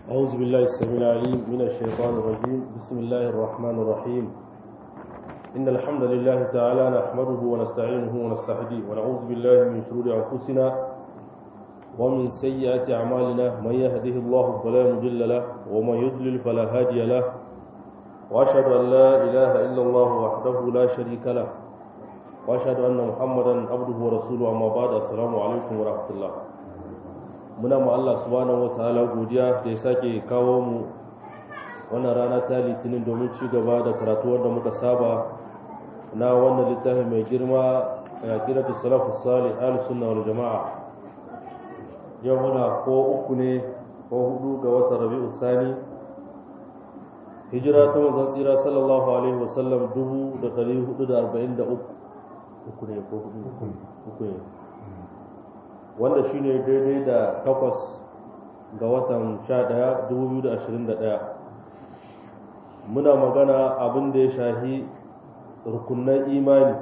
أعوذ بالله السميع العليم من الشيطان الرجيم بسم الله الرحمن الرحيم إن الحمد لله تعالى نحمده ونستعينه ونستهديه ونعوذ بالله من شرور أنفسنا ومن سيئات أعمالنا من يهده الله فلا مضل له ومن يضلل فلا هادي له وأشهد أن لا إله إلا الله وحده لا شريك له وأشهد أن محمدا عبده ورسوله أما بعد السلام عليكم ورحمة الله muna mu Allah subhanahu wataala godiya da ya sake kawo mu wannan rana ta litinin domin ci gaba da karatu wanda muka saba na wannan littafi mai girma a kiratu salafus salih ahlus sunna wal jamaa yau muna ko uku ne ko hudu ga watan rabi'u sani hijira ta manzon tsira sallallahu alaihi wasallam dubu da ɗari hudu da arba'in da uku uku ne ko hudu uku ne wanda shi ne daidai da takwas ga watan sha ɗaya dubu biyu da ashirin da ɗaya muna magana abin da ya shahi rukunan imani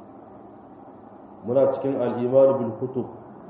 muna cikin al'imanu bil kutub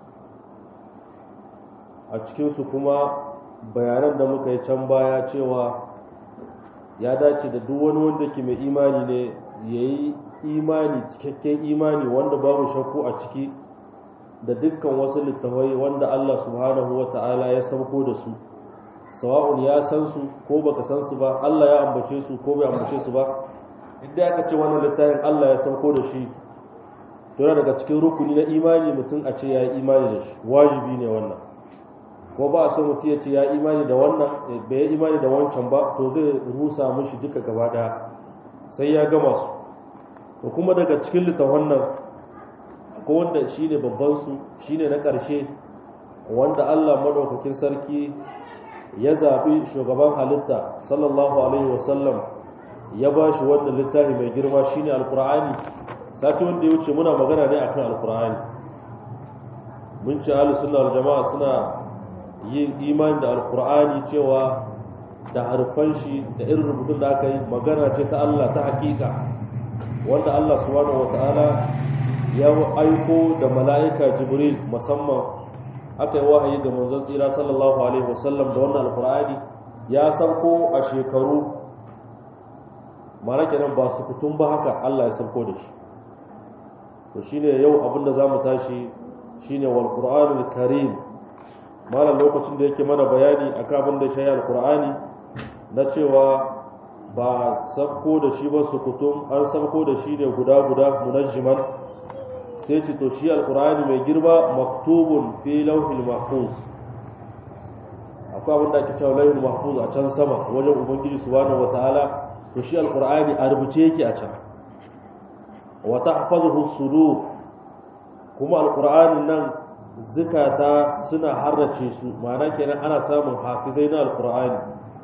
a cikinsu kuma bayanan da muka yi can baya cewa ya dace da duk wani wanda ke mai imani ne ya yi imani cikakken imani wanda babu shakku a ciki da dukkan wasu littafai wanda Allah subhanahu wa ta'ala ya sauko da su sawa'un ya san su ko baka san su ba Allah ya ambace su ko bai ambace su ba idan aka ce wannan littafin Allah ya sauko da shi to daga cikin rukuni na imani mutum a ce ya yi imani da shi wajibi ne wannan ko ba a so mutum ya ce ya imani da wannan bai yi imani da wancan ba to zai rusa mishi duka gaba daya sai ya gama su to kuma daga cikin littafan nan ko wanda shine babban su shine na ƙarshe wanda Allah madaukakin sarki ya zabi shugaban halitta sallallahu alaihi wasallam ya ba shi wannan littafi mai girma shine alqur'ani sati wanda ya wuce muna magana ne akan alqur'ani mun ci ahlus sunna wal jama'a suna yin imani da alqur'ani cewa da harfan shi da irin rubutun da aka yi magana ce ta Allah ta hakika wanda Allah subhanahu wataala ya aiko da mala'ika jibril musamman aka yi wahayi ga manzon tsira sallallahu alaihi wasallam da wannan alkur'ani ya sauko a shekaru mana kenan ba su fitum ba haka Allah ya sauko da shi to shine yau abin da zamu tashi shine wal qur'anul karim malam lokacin da yake mana bayani akan abin da shi alkur'ani na cewa ba sauko da shi ba su kutum an sauko da shi ne guda guda munajjiman sai ce to shi alkur'ani mai girma maktubun fi lauhil mahfuz akwai abin da ake cewa lauhil mahfuz a can sama wajen ubangiji subhanahu wataala to shi alkur'ani a rubuce yake a can wa tahfazuhu sudur kuma alkur'ani nan zukata suna harrace su ma'ana kenan ana samun hafizai na alkur'ani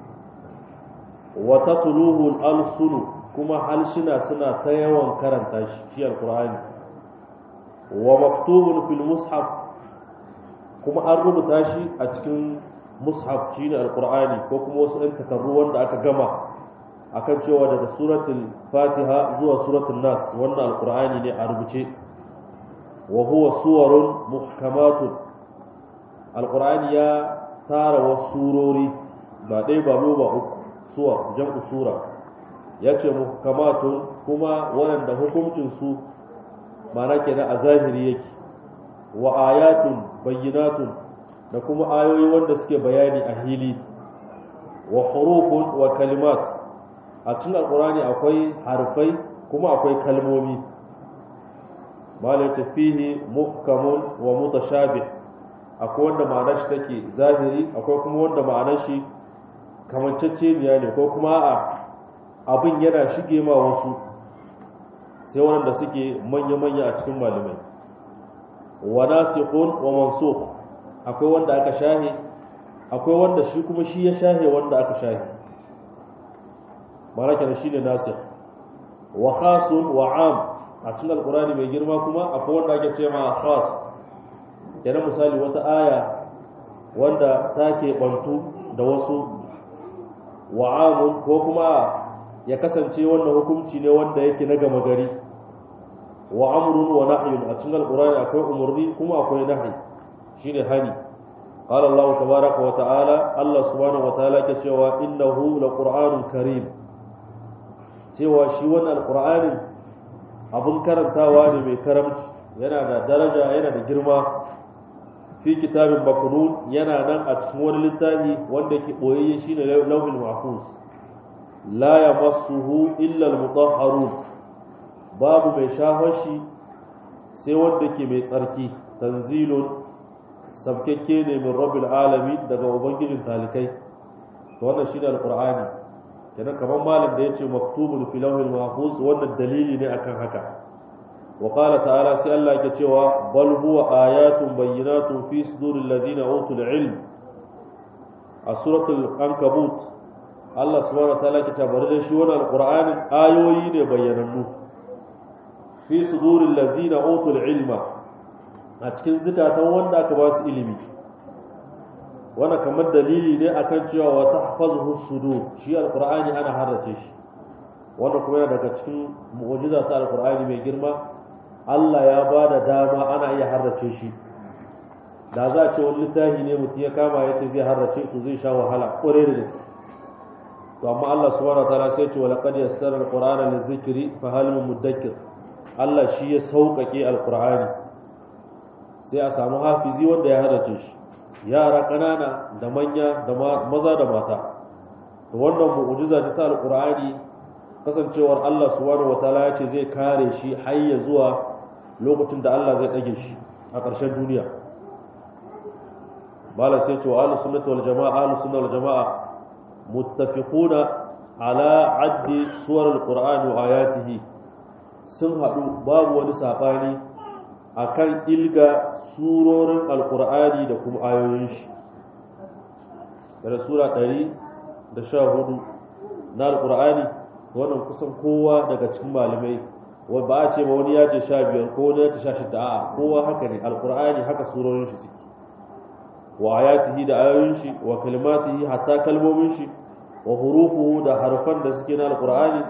wa tatluhu al-alsunu kuma halshina suna ta yawan karanta shi shi alkur'ani wa maktubun fil mushaf kuma an rubuta shi a cikin mushaf shine alqur'ani ko kuma wasu ɗan takarru wanda aka gama akan cewa daga suratul fatiha zuwa suratul nas wannan alqur'ani ne a rubuce wa huwa suwarun muhkamatun alqur'ani ya tara wasu surori ba ɗaya ba ba uku suwar jam'u sura ya ce muhkamatun kuma waɗanda hukuncinsu mana kenan a zahiri yake wa ayatun bayyinatun da kuma ayoyi wanda suke bayani a hili wa hurufun wa kalimat a cikin alkurani akwai harfai kuma akwai kalmomi malaka fihi muhkamun wa mutashabih akwai wanda ma'anar shi take zahiri akwai kuma wanda ma'anar shi kamanceceniya ne ko kuma a abin yana shige ma wasu sai waɗanda suke manya-manya a cikin malamai wa nasikhun wa mansukh akwai wanda aka shahe akwai wanda shi kuma shi ya shahe wanda aka shahe maraka da shine nasikh wa khasun wa am a cikin alqurani mai girma kuma akwai wanda ake ce ma khas kenan misali wata aya wanda take bantu da wasu wa amun ko kuma ya kasance wannan hukunci ne wanda yake na gama gari wa amrun wa nahyun a cikin alqur'ani akwai umurni kuma akwai nahyi shine hani قال الله تبارك وتعالى الله سبحانه وتعالى كتشوى إنه لقرآن كريم cewa shi wannan alƙur'anin abin karantawa ne mai karamci yana da daraja yana da girma fi kitabin makunun yana nan a cikin wani littafi wanda ke ɓoyayye shi ne lauhin mahfuz la ya masuhu illa al-mutahharun babu mai shafar shi sai wanda ke mai tsarki tanzilun sabkekke ne min rabbil alamin daga ubangijin talikai to wannan shine alqur'ani kenan kamar malam da yace maktubun fi lawhil mahfuz wannan dalili ne akan haka wa qala ta'ala sai Allah yake cewa bal huwa ayatun bayyinatun fi suduril ladzina utul ilm a suratul ankabut Allah subhanahu wa ta'ala ke tabbatar da shi wannan alqur'anin ayoyi ne bayyanannu fi suduril ladzina utul ilma a cikin zukatan wanda aka ba su ilimi wanda kamar dalili ne akan cewa wa tahfazuhu sudur shi alqur'ani ana harrace shi wanda kuma yana daga cikin mu'jiza ta alqur'ani mai girma Allah ya ba da dama ana iya harrace shi da za a ce wani littafi ne mutum ya kama ya ce zai harrace to zai sha wahala ƙwarai da gaske to amma Allah subhanahu wa ta'ala sai ce wa laqad yassara alqur'ana lizikri fa hal min mudakkir Allah shi ya sauƙaƙe alqur'ani sai a samu hafizi wanda ya hadace shi yara ƙanana da manya da maza da mata to wannan mu'jiza ta alqur'ani kasancewar Allah subhanahu wataala ya ce zai kare shi har ya zuwa lokacin da Allah zai dage shi a ƙarshen duniya bala sai ce wa ahlus sunnati wal jamaa ahlus sunna wal jamaa muttafiquna ala addi suwar alqur'ani wa ayatihi sun haɗu babu wani saɓani akan ilga surorin alkur'ani da kuma ayoyin shi daga sura ɗari da sha hudu na alkur'ani wannan kusan kowa daga cikin malamai wa ba a ce ba wani ya ce sha biyar ko wani ya ce sha shida a'a kowa haka ne alkur'ani haka surorin shi suke wa ayatihi da ayoyin shi wa kalimatihi hatta kalmomin shi wa hurufuhu da harfan da suke na alkur'ani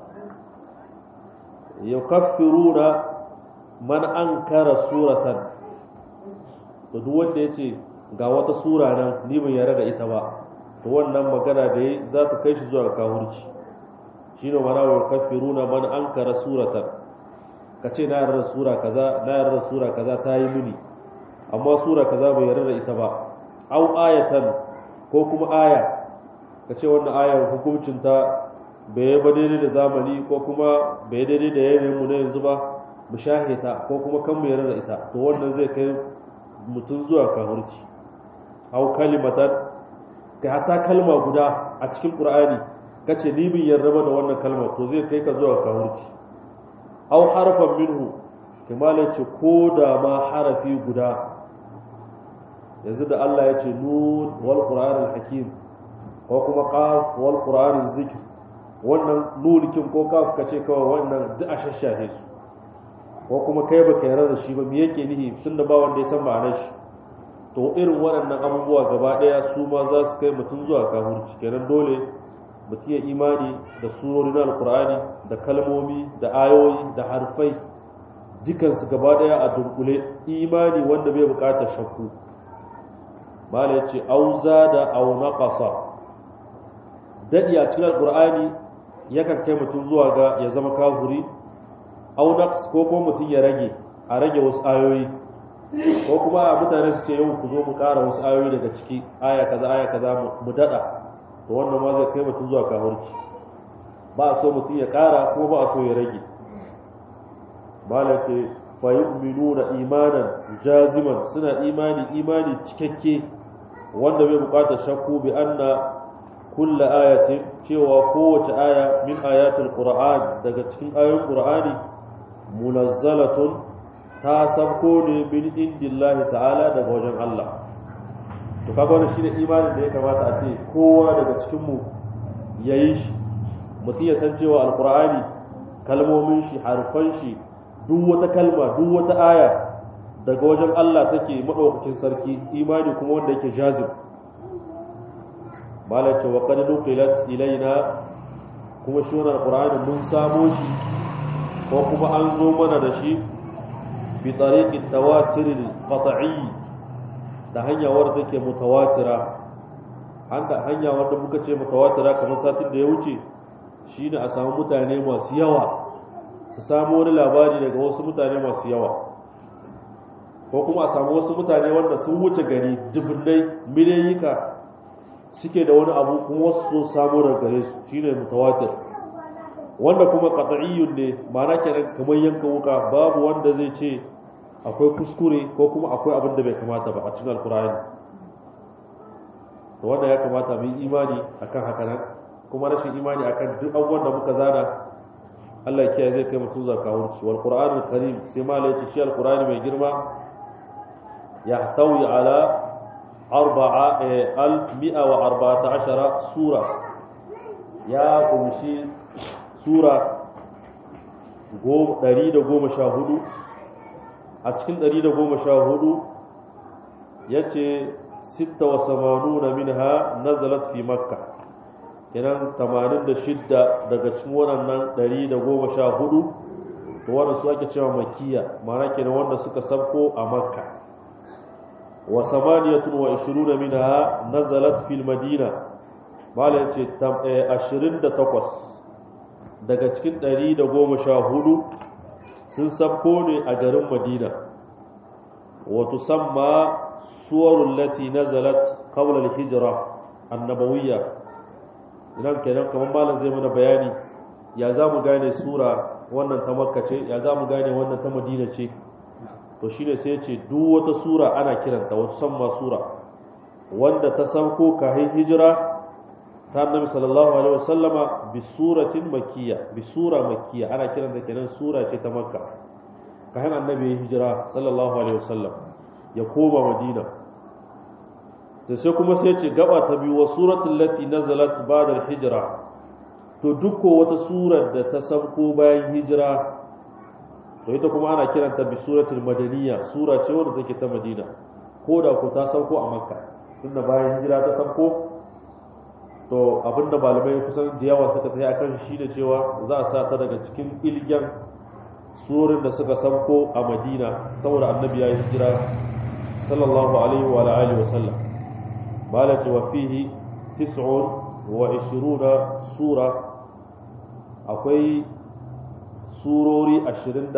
yukaffiruna man ankara suratan to duk wanda yace ga wata sura nan ni ban yarda da ita ba to wannan magana da yi za ta kai shi zuwa ga kafirci shine mana wa yukaffiruna man ankara suratan kace na yarda sura kaza na yarda sura kaza ta yi mini amma sura kaza bai yarda da ita ba au ayatan ko kuma aya kace wannan ayar hukuncin ta bai ba daidai da zamani ko kuma bai daidai da yanayin mu na yanzu ba mu shahita ko kuma kan mu yarda da ita to wannan zai kai mutum zuwa kafirci au kalimatan kai hatta kalma guda a cikin qur'ani kace ni bin yarda ba da wannan kalma to zai kai ka zuwa kafirci au harfan minhu kamar ce ko da ma harafi guda yanzu da Allah ya ce nun wal qur'anil hakim ko kuma qaf wal qur'aniz zikr wannan nulikin ko kaf ka ce kawai wannan duk a shashahe su ko kuma kai baka yarda da shi ba me yake nihi tunda ba wanda ya san ma'anar shi to irin waɗannan abubuwa gaba ɗaya su ma za su kai mutum zuwa kafirci kenan dole mutum ya imani da surori na alkur'ani da kalmomi da ayoyi da harfai dukansu gaba ɗaya a dunkule imani wanda bai buƙatar shakku mala ya ce auza da au naqasa daɗi a cikin alkur'ani yakan kai mutum zuwa ga ya zama kafuri au naqs ko kuma mutum ya rage a rage wasu ayoyi ko kuma a mutane su ce yau ku zo mu ƙara wasu ayoyi daga ciki aya kaza aya kaza mu daɗa to wannan ma zai kai mutum zuwa kafurci ba a so mutum ya ƙara ko ba a so ya rage mala ce fa yu'minuna imanan jaziman suna imani imani cikakke wanda bai buƙatar shakku bi anna kulla ayatin cewa kowace aya min ayatul qur'an daga cikin ayoyin qur'ani munazzalatun ta sabko ne min indillahi ta'ala daga wajen Allah to kaga wannan shine imanin da ya kamata a ce kowa daga cikin mu yayi shi mutum ya san cewa alqur'ani kalmomin shi harfan shi duk wata kalma duk wata aya daga wajen Allah take madaukakin sarki imani kuma wanda yake jazib malaka wa qad nuqilat ilaina kuma shi wannan alqur'ani mun samo shi ko kuma an zo mana da shi bi tariqi tawatir qat'i da hanya wadda take mutawatira hanya wadda muka ce mutawatira kamar satin da ya wuce shine a samu mutane masu yawa su samu wani labari daga wasu mutane masu yawa ko kuma a samu wasu mutane wanda sun wuce gari dubunnai miliyoyika suke da wani abu kuma wasu so samu daga gare su shine mutawatir wanda kuma qat'iyyun ne ma'ana kenan kamar yanka wuka babu wanda zai ce akwai kuskure ko kuma akwai abin da bai kamata ba a cikin alkur'ani to wanda ya kamata mu yi imani akan haka nan kuma rashin imani akan duk abubuwan da muka zana Allah ya kiyaye zai kai mutum zakawurci wal qur'anul karim sai ma lai shi alqur'ani mai girma يحتوي على أربعة ألف مئة وأربعة عشر سورة يا قمشي سورة قوم دريد قوم شاهدو أتكن دريد قوم شاهدو يتي ستة وثمانون منها نزلت في مكة kenan 86 daga cikin waɗannan 114 to wannan su ake cewa makiya ma'ana kenan wanda suka sabko a makka وثمانية وعشرون منها نزلت في المدينة مالا يتي أشرين دا تقوس daga cikin ɗari da goma sha hudu sun sabko ne a garin madina wato samma suwarun lati nazalat kawlar hijira annabawiyya idan kenan kamar malam zai mana bayani ya za mu gane sura wannan ta makka ce ya za mu gane wannan ta madina ce to shine sai ce duk wata sura ana kiranta wata samma sura wanda ta sauko kahin hijira ta annabi sallallahu alaihi wasallama bi suratin makkiya bi sura makkiya ana kiranta kenan sura ce ta makka kahin annabi ya hijira sallallahu alaihi wasallam ya koma madina to sai kuma sai ce gaba ta biyu wa suratul lati nazalat ba'da hijra to duk wata surar da ta sauko bayan hijira to ita kuma ana kiranta bi suratul madaniya sura ce wadda take ta madina ko da ku ta sauko a makka tunda bayan hijira ta sauko to abinda malamai kusan da yawa suka tafi akan shi da cewa za a sa ta daga cikin ilgen surorin da suka sauko a madina saboda annabi ya yi hijira sallallahu alaihi wa alihi wa sallam malati wa fihi tis'un wa ishiruna sura akwai surori 29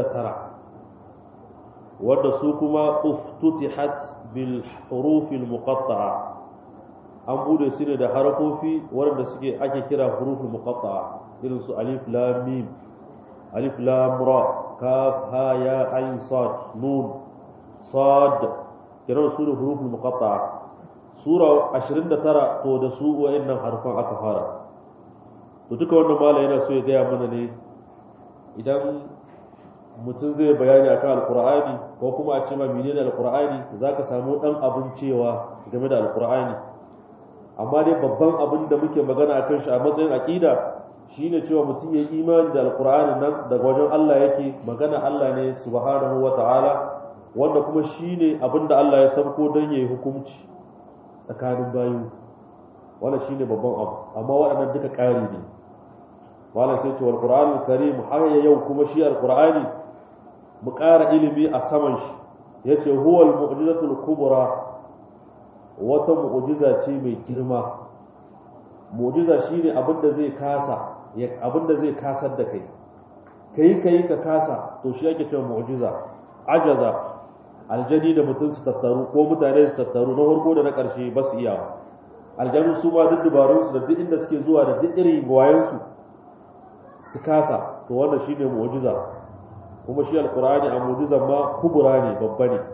wadda su kuma uftutihat bil hurufil muqatta'a an bude su ne da harafofi waɗanda suke ake kira huruful muqatta'a irin su alif lam mim alif lam ra kaf ha ya ain sad nun sad kiran su da huruful muqatta'a sura 29 to da su wa'annan harfan aka fara to duka wannan mala yana so ya gaya mana ne idan mutum zai bayani akan alkur'ani ko kuma a ce ma menene alkur'ani zaka samu dan abin cewa game da alkur'ani amma dai babban abin da muke magana akan shi a matsayin aqida shine cewa mutum ya yi imani da alkur'ani nan daga wajen Allah yake magana Allah ne subhanahu wata'ala wanda kuma shine abin da Allah ya sabko don yayi hukunci tsakanin bayu wannan shine babban abu amma waɗannan duka ƙari ne wala sai ce alqur'anul karim har ya yau kuma shi alqur'ani mu ƙara ilimi a saman shi yace huwal mu'jizatul kubra wata mu'jiza ce mai girma mu'jiza shine abin da zai kasa abin da zai kasar da kai kai kai ka kasa to shi yake cewa mu'jiza ajaza aljani da mutum su tattaru ko mutane su tattaru na farko da na ƙarshe ba su iya aljanu su ma duk dubarunsu da duk inda suke zuwa da duk irin gwayensu su kasa to wannan shine mu'jiza kuma shi alqur'ani a mu'jizan ma kubura ne babba ne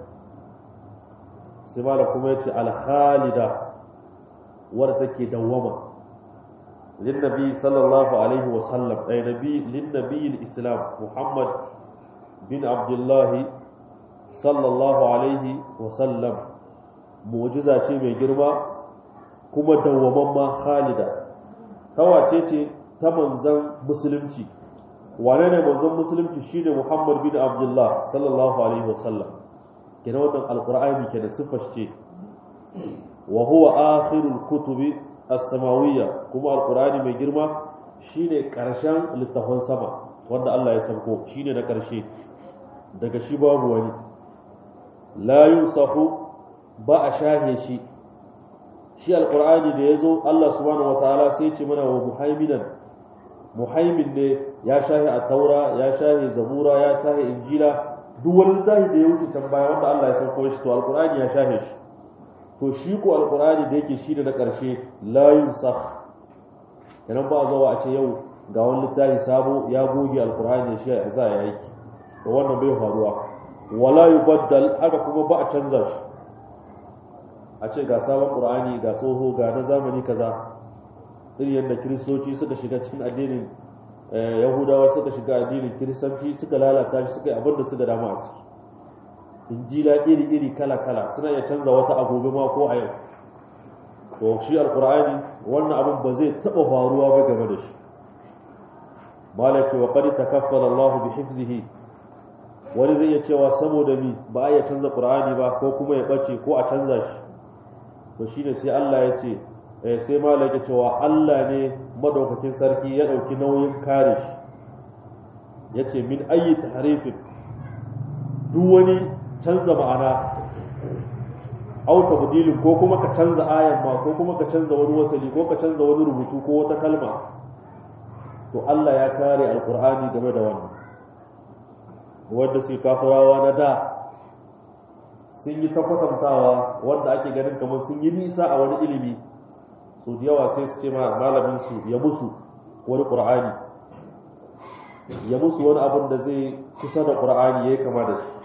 sai mala kuma yace al-khalida wadda take dawwama linnabi sallallahu alaihi wa sallam ay nabi linnabi al-islam muhammad bin abdullah sallallahu alaihi wa sallam mu'jiza ce mai girma kuma dawwamamma khalida tawace ce ta manzan musulunci wane ne manzan musulunci shine Muhammad bin Abdullah sallallahu alaihi wasallam kenan wannan alqur'ani kenan sifar ce wa huwa akhirul kutubi as-samawiyya kuma alqur'ani mai girma shine karshen littafin sama wanda Allah ya sauko shine na karshe daga shi babu wani la yusafu ba a shahe shi shi alqur'ani da yazo Allah subhanahu wataala sai ya ce mana wa muhaiminan muhaimin ne ya shahe a taura ya shahe zabura ya shahe injila duk wani zahi da ya wuce can baya wanda Allah ya sauko shi to alqur'ani ya shahe shi to shi ko alqur'ani da yake shi da na karshe la yunsakh kenan ba zuwa a ce yau ga wani littafi sabo ya goge alqur'ani shi ya za ya yi to wannan bai faruwa wala yubaddal haka kuma ba a canza shi a ce ga sabon qur'ani ga tsoho ga na zamani kaza irin yadda kiristoci suka shiga cikin addinin yahudawa suka shiga addinin kiristanci suka lalata shi suka yi abin da suka dama a ciki injila iri-iri kala-kala suna iya canza wata a gobe ma ko a yau to shi alkur'ani wannan abin ba zai taɓa faruwa ba game da shi malaki wa qad takaffala Allah bi hifzihi wani zai iya cewa saboda mi ba a iya canza qur'ani ba ko kuma ya bace ko a canza shi to shine sai Allah ya ce sai malaka cewa Allah ne madaukakin sarki ya ɗauki nauyin kare shi ya ce min ayi taharifin duk wani canza ma'ana auta budilin ko kuma ka canza ayan ma ko kuma ka canza wani wasali ko ka canza wani rubutu ko wata kalma to Allah ya kare alkur'ani game da wannan wanda sai kafirawa na da sun yi ta kwatantawa wanda ake ganin kamar sun yi nisa a wani ilimi so da yawa sai su ce ma malamin su ya musu wani qur'ani ya musu wani abin da zai kusa da qur'ani yayi kama da shi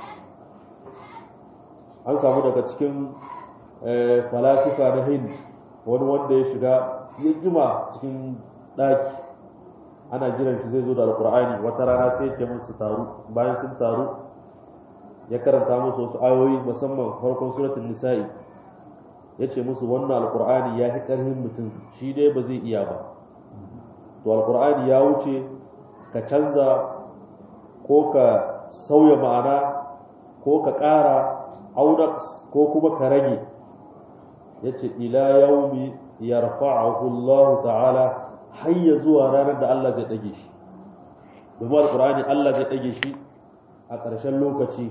an samu daga cikin falasifa na hind wani wanda ya shiga ya jima cikin daki ana jiran shi zai zo da alqur'ani wata rana sai ya musu taru bayan sun taru ya karanta musu wasu ayoyi musamman farkon suratul nisa'i ya ce musu wannan alkur'ani ya fi ƙarfin mutum shi dai ba zai iya ba to alkur'ani ya wuce ka canza ko ka sauya ma'ana ko ka ƙara aunax ko kuma ka rage ya ce ila yaumi yarfa'ahu Allah ta'ala hayya zuwa ranar da Allah zai ɗage shi domin alkur'ani Allah zai ɗage shi a ƙarshen lokaci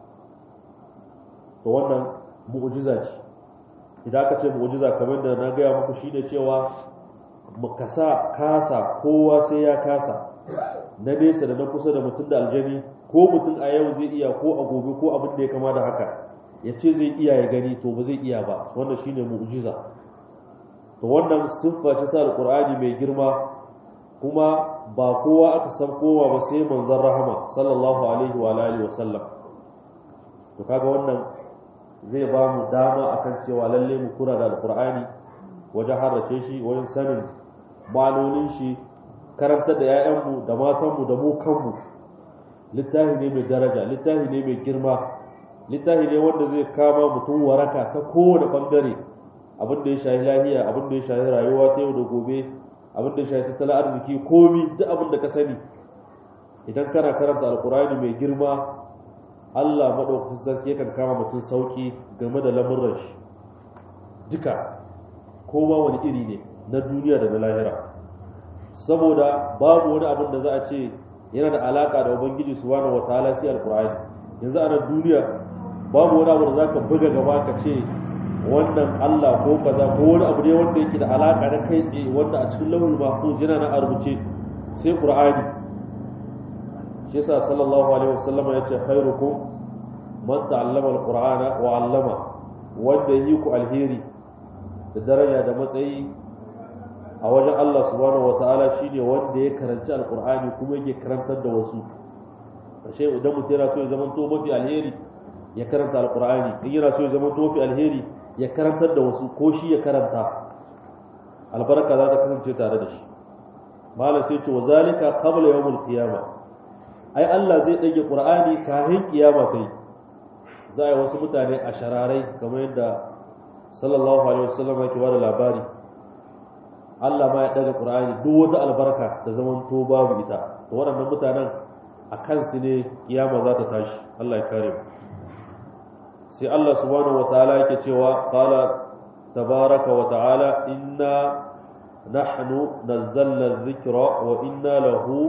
to wannan mu'jiza ce idan aka ce mu'jiza kamar da na gaya muku shine cewa mu kasa kasa kowa sai ya kasa na nesa da na kusa da mutum da aljani ko mutum a yau zai iya ko a gobe ko abin da ya kama da haka ya ce zai iya ya gani to ba zai iya ba wannan shine mu'jiza to wannan siffa ce ta alqur'ani mai girma kuma ba kowa aka san kowa ba sai manzon rahama sallallahu alaihi wa alihi wa sallam to kaga wannan zai ba mu dama akan cewa lalle mu kura da alqur'ani wajen harrace shi wajen sanin ma'anonin shi karantar da 'ya'yanmu da matanmu da mu kanmu littafi ne mai daraja littafi ne mai girma littafi ne wanda zai kama mutum waraka ta kowane bangare abin da ya shahi lahiya abin da ya shahi rayuwa ta yau da gobe abin da ya shahi tattalin arziki komi duk abin da ka sani idan kana karanta alkurani mai girma Allah maɗaukakin sarki yakan kama mutum sauki game da lamurran shi duka kowa wani iri ne na duniya da na lahira saboda babu wani abin da za a ce yana da alaka da ubangiji subhanahu wataala sai alqur'ani yanzu a nan duniya babu wani abu da zaka buga gaba ka ce wannan Allah ko kaza ko wani abu ne wanda yake da alaka na kai tsaye wanda a cikin lauhul mahfuz yana na a rubuce sai qur'ani shi yasa sallallahu alaihi wasallam ya ce khairukum man ta'allama alqur'ana wa 'allama wanda yi ku alheri da daraja da matsayi a wajen Allah subhanahu wataala shine wanda ya karanci alqur'ani kuma yake karantar da wasu ashe idan mutum yana so ya zama to mafi alheri ya karanta alqur'ani in yana so ya zama to mafi alheri ya karantar da wasu ko shi ya karanta albarka za ta kasance tare da shi malam sai ce wa zalika qabla yawmul qiyamah ai Allah zai dage qur'ani kafin kiyama ta yi za a yi wasu mutane a shararai kamar yadda sallallahu alaihi wasallam yake bada labari Allah ma ya daga Qur'ani duk wata albarka da zaman to babu ita to waɗannan mutanen a kansu ne kiyama za ta tashi Allah ya kare mu sai Allah subhanahu wataala yake cewa qala tabaraka wa ta'ala inna nahnu nazzalna dhikra wa inna lahu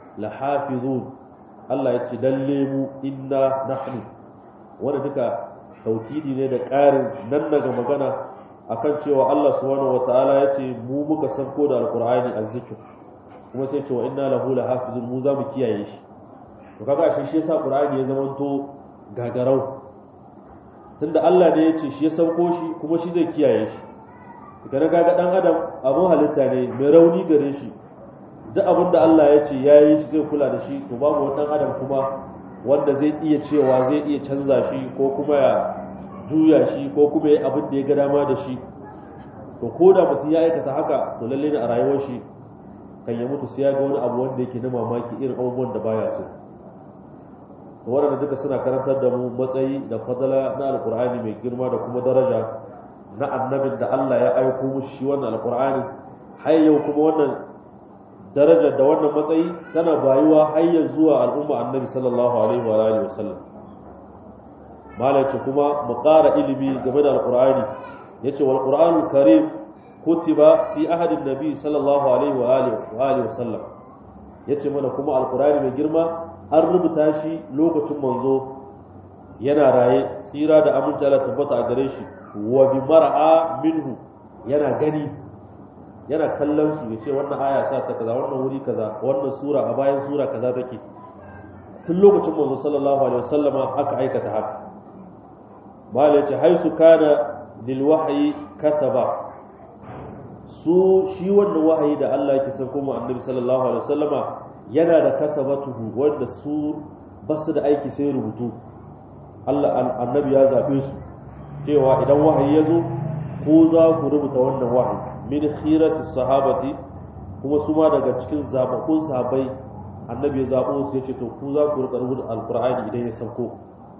lahafizun Allah ya ce lalle mu inna nahnu wanda duka taukidi ne da ƙarin nan daga magana akan cewa Allah subhanahu wataala ya ce mu muka sauko da alqur'ani azzikr kuma sai ce wa inna lahu lahafizun mu za mu kiyaye shi to kaga shi shi yasa qur'ani ya zamanto gagarau tunda Allah ne ya ce shi ya sauko shi kuma shi zai kiyaye shi kana kaga dan adam abun halitta ne mai rauni gare shi duk abin da Allah ya ce ya yi shi zai kula da shi to babu wani dan adam kuma wanda zai iya cewa zai iya canza shi ko kuma ya juya shi ko kuma ya abin da ya ga dama da shi to ko da mutum ya aikata haka to lalle ne a rayuwar shi kan ya mutu sai ya ga wani abu wanda yake na mamaki irin abubuwan da baya so to waɗanda duka suna karantar da mu matsayi da fadala na alkur'ani mai girma da kuma daraja na annabin da Allah ya aiko mushi shi wannan alkur'ani har yau kuma wannan darajar da wannan matsayi tana bayuwa har zuwa al'umma annabi sallallahu alaihi wa alihi wasallam malaka kuma mu ƙara ilimi game da alqur'ani yace wal qur'anul karim kutiba fi ahadin nabi sallallahu alaihi wa alihi wa alihi wasallam yace mana kuma alqur'ani mai girma an rubuta shi lokacin manzo yana raye tsira da aminci Allah tabbata a gare shi wa bi mar'a minhu yana gani yana kallon su ya ce wannan aya sa ta kaza wannan wuri kaza wannan sura a bayan sura kaza take tun lokacin manzo sallallahu alaihi wasallama aka aikata haka malai ce haisu kana lil wahyi kataba su shi wannan wahayi da Allah yake sauko mu annabi sallallahu alaihi wasallama yana da katabatuhu wanda su basu da aiki sai rubutu Allah annabi ya zabe su cewa idan wahayi ya zo ko za ku rubuta wannan wahayi min khirati sahabati kuma su ma daga cikin zababbun sahabbai annabi ya zabo su yace to ku za ku rika rubuta alqur'ani idan ya sauko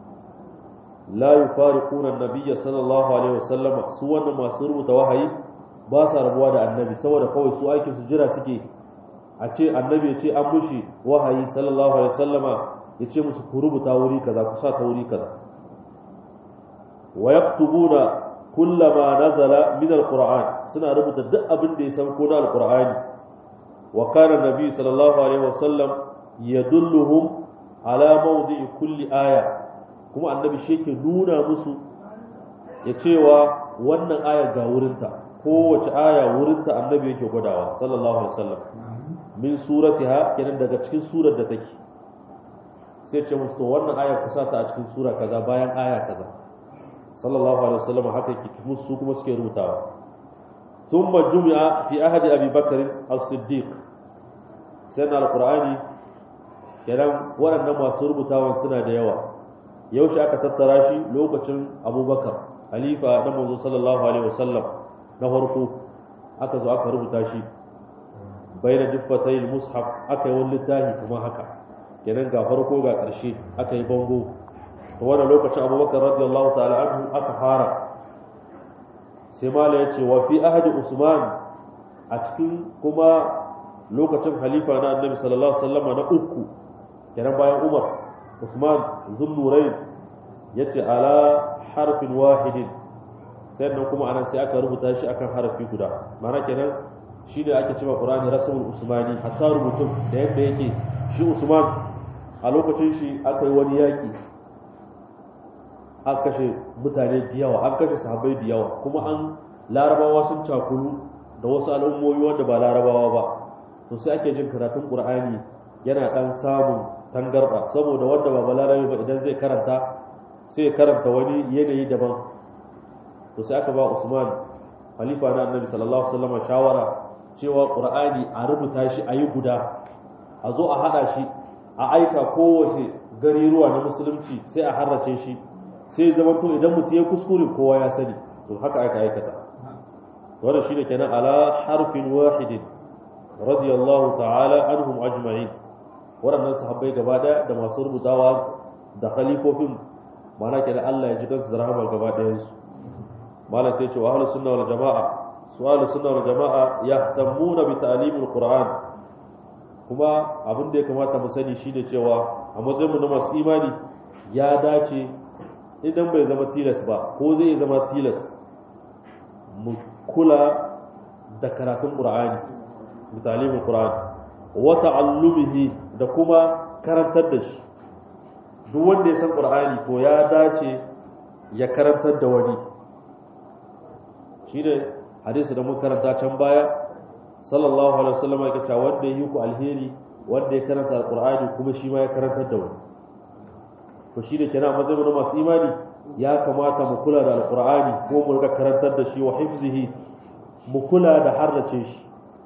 la yufariquna an-nabiyya sallallahu alaihi wasallam su wannan masu rubuta wahayi ba sa rabuwa da annabi saboda kawai su aikin su jira suke a ce annabi ya ce an mushi wahayi sallallahu alaihi wasallama ya ce musu ku rubuta wuri kaza ku sa ta wuri kaza wa yaktubuna kullama nazala min alquran suna rubuta duk abin da ya san ko na alqur'ani wa kana nabi sallallahu alaihi wasallam yadulluhum ala mawdi'i kulli aya kuma annabi shi yake nuna musu ya cewa wannan aya ga wurinta kowace aya wurinta annabi yake gwadawa sallallahu alaihi wasallam min suratiha kenan daga cikin surar da take sai ce musu to wannan aya kusa ta a cikin sura kaza bayan aya kaza sallallahu alaihi wasallam haka yake musu kuma suke rubutawa thumma jumi'a fi ahadi abi bakr as-siddiq sai na alqur'ani kenan waɗannan masu rubutawan suna da yawa yaushe aka tattara shi lokacin abubakar halifa na manzo sallallahu alaihi wasallam na farko aka zo aka rubuta shi baina juffatayil mushaf aka yi wani littafi kuma haka kenan ga farko ga ƙarshe aka yi bango to wannan lokacin abubakar radiyallahu ta'ala anhu aka fara sai mala ya ce wa fi ahadi usman a cikin kuma lokacin halifa na annabi sallallahu alaihi wasallam na uku kenan bayan umar usman zunnurain ya ce ala harfin wahidin sannan kuma anan sai aka rubuta shi akan harafi guda mana kenan shi ne ake cewa qur'ani rasmul usmani hatta rubutun da yadda yake shi usman a lokacin shi aka yi wani yaki an kashe mutane da yawa an kashe sahabbai da yawa kuma an larabawa sun cakulu da wasu al'ummomi wanda ba larabawa ba to sai ake jin karatun qur'ani yana dan samun tangarda saboda wanda ba balarabe ba idan zai karanta sai ya karanta wani yanayi daban to sai aka ba Usman khalifa na Annabi sallallahu alaihi wasallam shawara cewa Qur'ani a rubuta shi a yi guda a zo a hada shi a aika kowace gari ruwa na musulunci sai a harrace shi sai zama to idan mutum ya kuskure kowa ya sani to haka aka aikata wannan shine kenan ala harfin wahidin radiyallahu ta'ala anhum ajma'in waɗannan sahabbai gaba ɗaya da masu rubutawa da khalifofin mana kenan Allah ya ji kansu da rahama gaba ɗayan su malam sai ce wa ahlus sunna wal jamaa su ahlus sunna wal jamaa yahtamuna bi ta'limil qur'an kuma abin da ya kamata mu sani shine cewa a matsayin mu na masu imani ya dace idan bai zama tilas ba ko zai zama tilas mu kula da karatun qur'ani bi ta'limil qur'an wa ta'allumihi da kuma karantar da shi duk wanda ya san qur'ani to ya dace ya karantar da wani shi ne hadisi da muka karanta can baya sallallahu alaihi wasallam ya ce wanda yi ku alheri wanda ya karanta alqur'ani kuma shi ma ya karantar da wani to shi ne kenan matsayin na masu imani ya kamata mu kula da alqur'ani ko mu riga karantar da shi wa hifzihi mu kula da harrace shi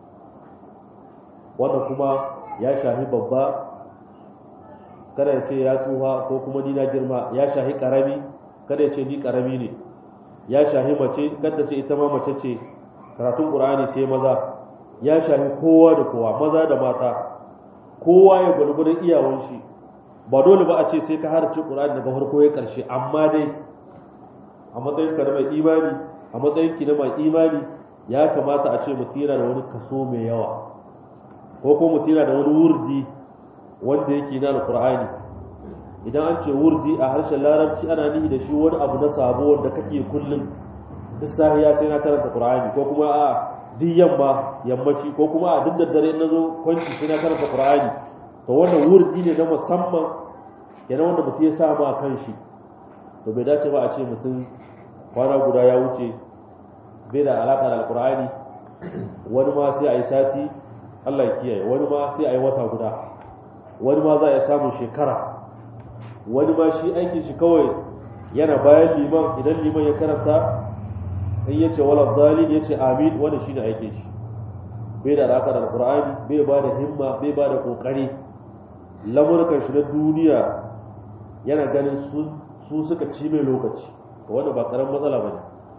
wanda kuma ya shahi babba kada ya ce ya tsuha ko kuma ni na girma ya shahi karami kada ya ce ni karami ne ya shahi mace kada ce ita ma mace ce karatun qur'ani sai maza ya shahi kowa da kowa maza da mata kowa ya gulgulun iyawan shi ba dole ba a ce sai ka harce qur'ani daga farko ya karshe amma dai a matsayin ka na mai imani a matsayin ki na mai imani ya kamata a ce mutum yana da wani kaso mai yawa ko ko mutum yana da wani wurdi wanda yake na alqur'ani idan an ce wurdi a harshen larabci ana nihi da shi wani abu na sabo wanda kake kullum duk safiya sai na karanta qur'ani ko kuma a duk yamma yammaci ko kuma a duk daddare na zo kwanci sai na karanta qur'ani to wannan wurdi ne na musamman kenan wanda mutum ya sa ma kan shi to bai dace ba a ce mutum kwana guda ya wuce bai da alaka da alqur'ani wani ma sai a yi sati Allah ya kiyaye wani ma sai a yi wata guda wani ma za a samun shekara wani ma shi aikin shi kawai yana bayan liman idan liman ya karanta in ya ce wala dalil ya ce amin wanda shi ne aikin shi bai da alaƙa da alƙur'ani bai ba da himma bai ba da ƙoƙari lamurkan shi na duniya yana ganin su suka ci mai lokaci wanda ba ƙaramin matsala ba ne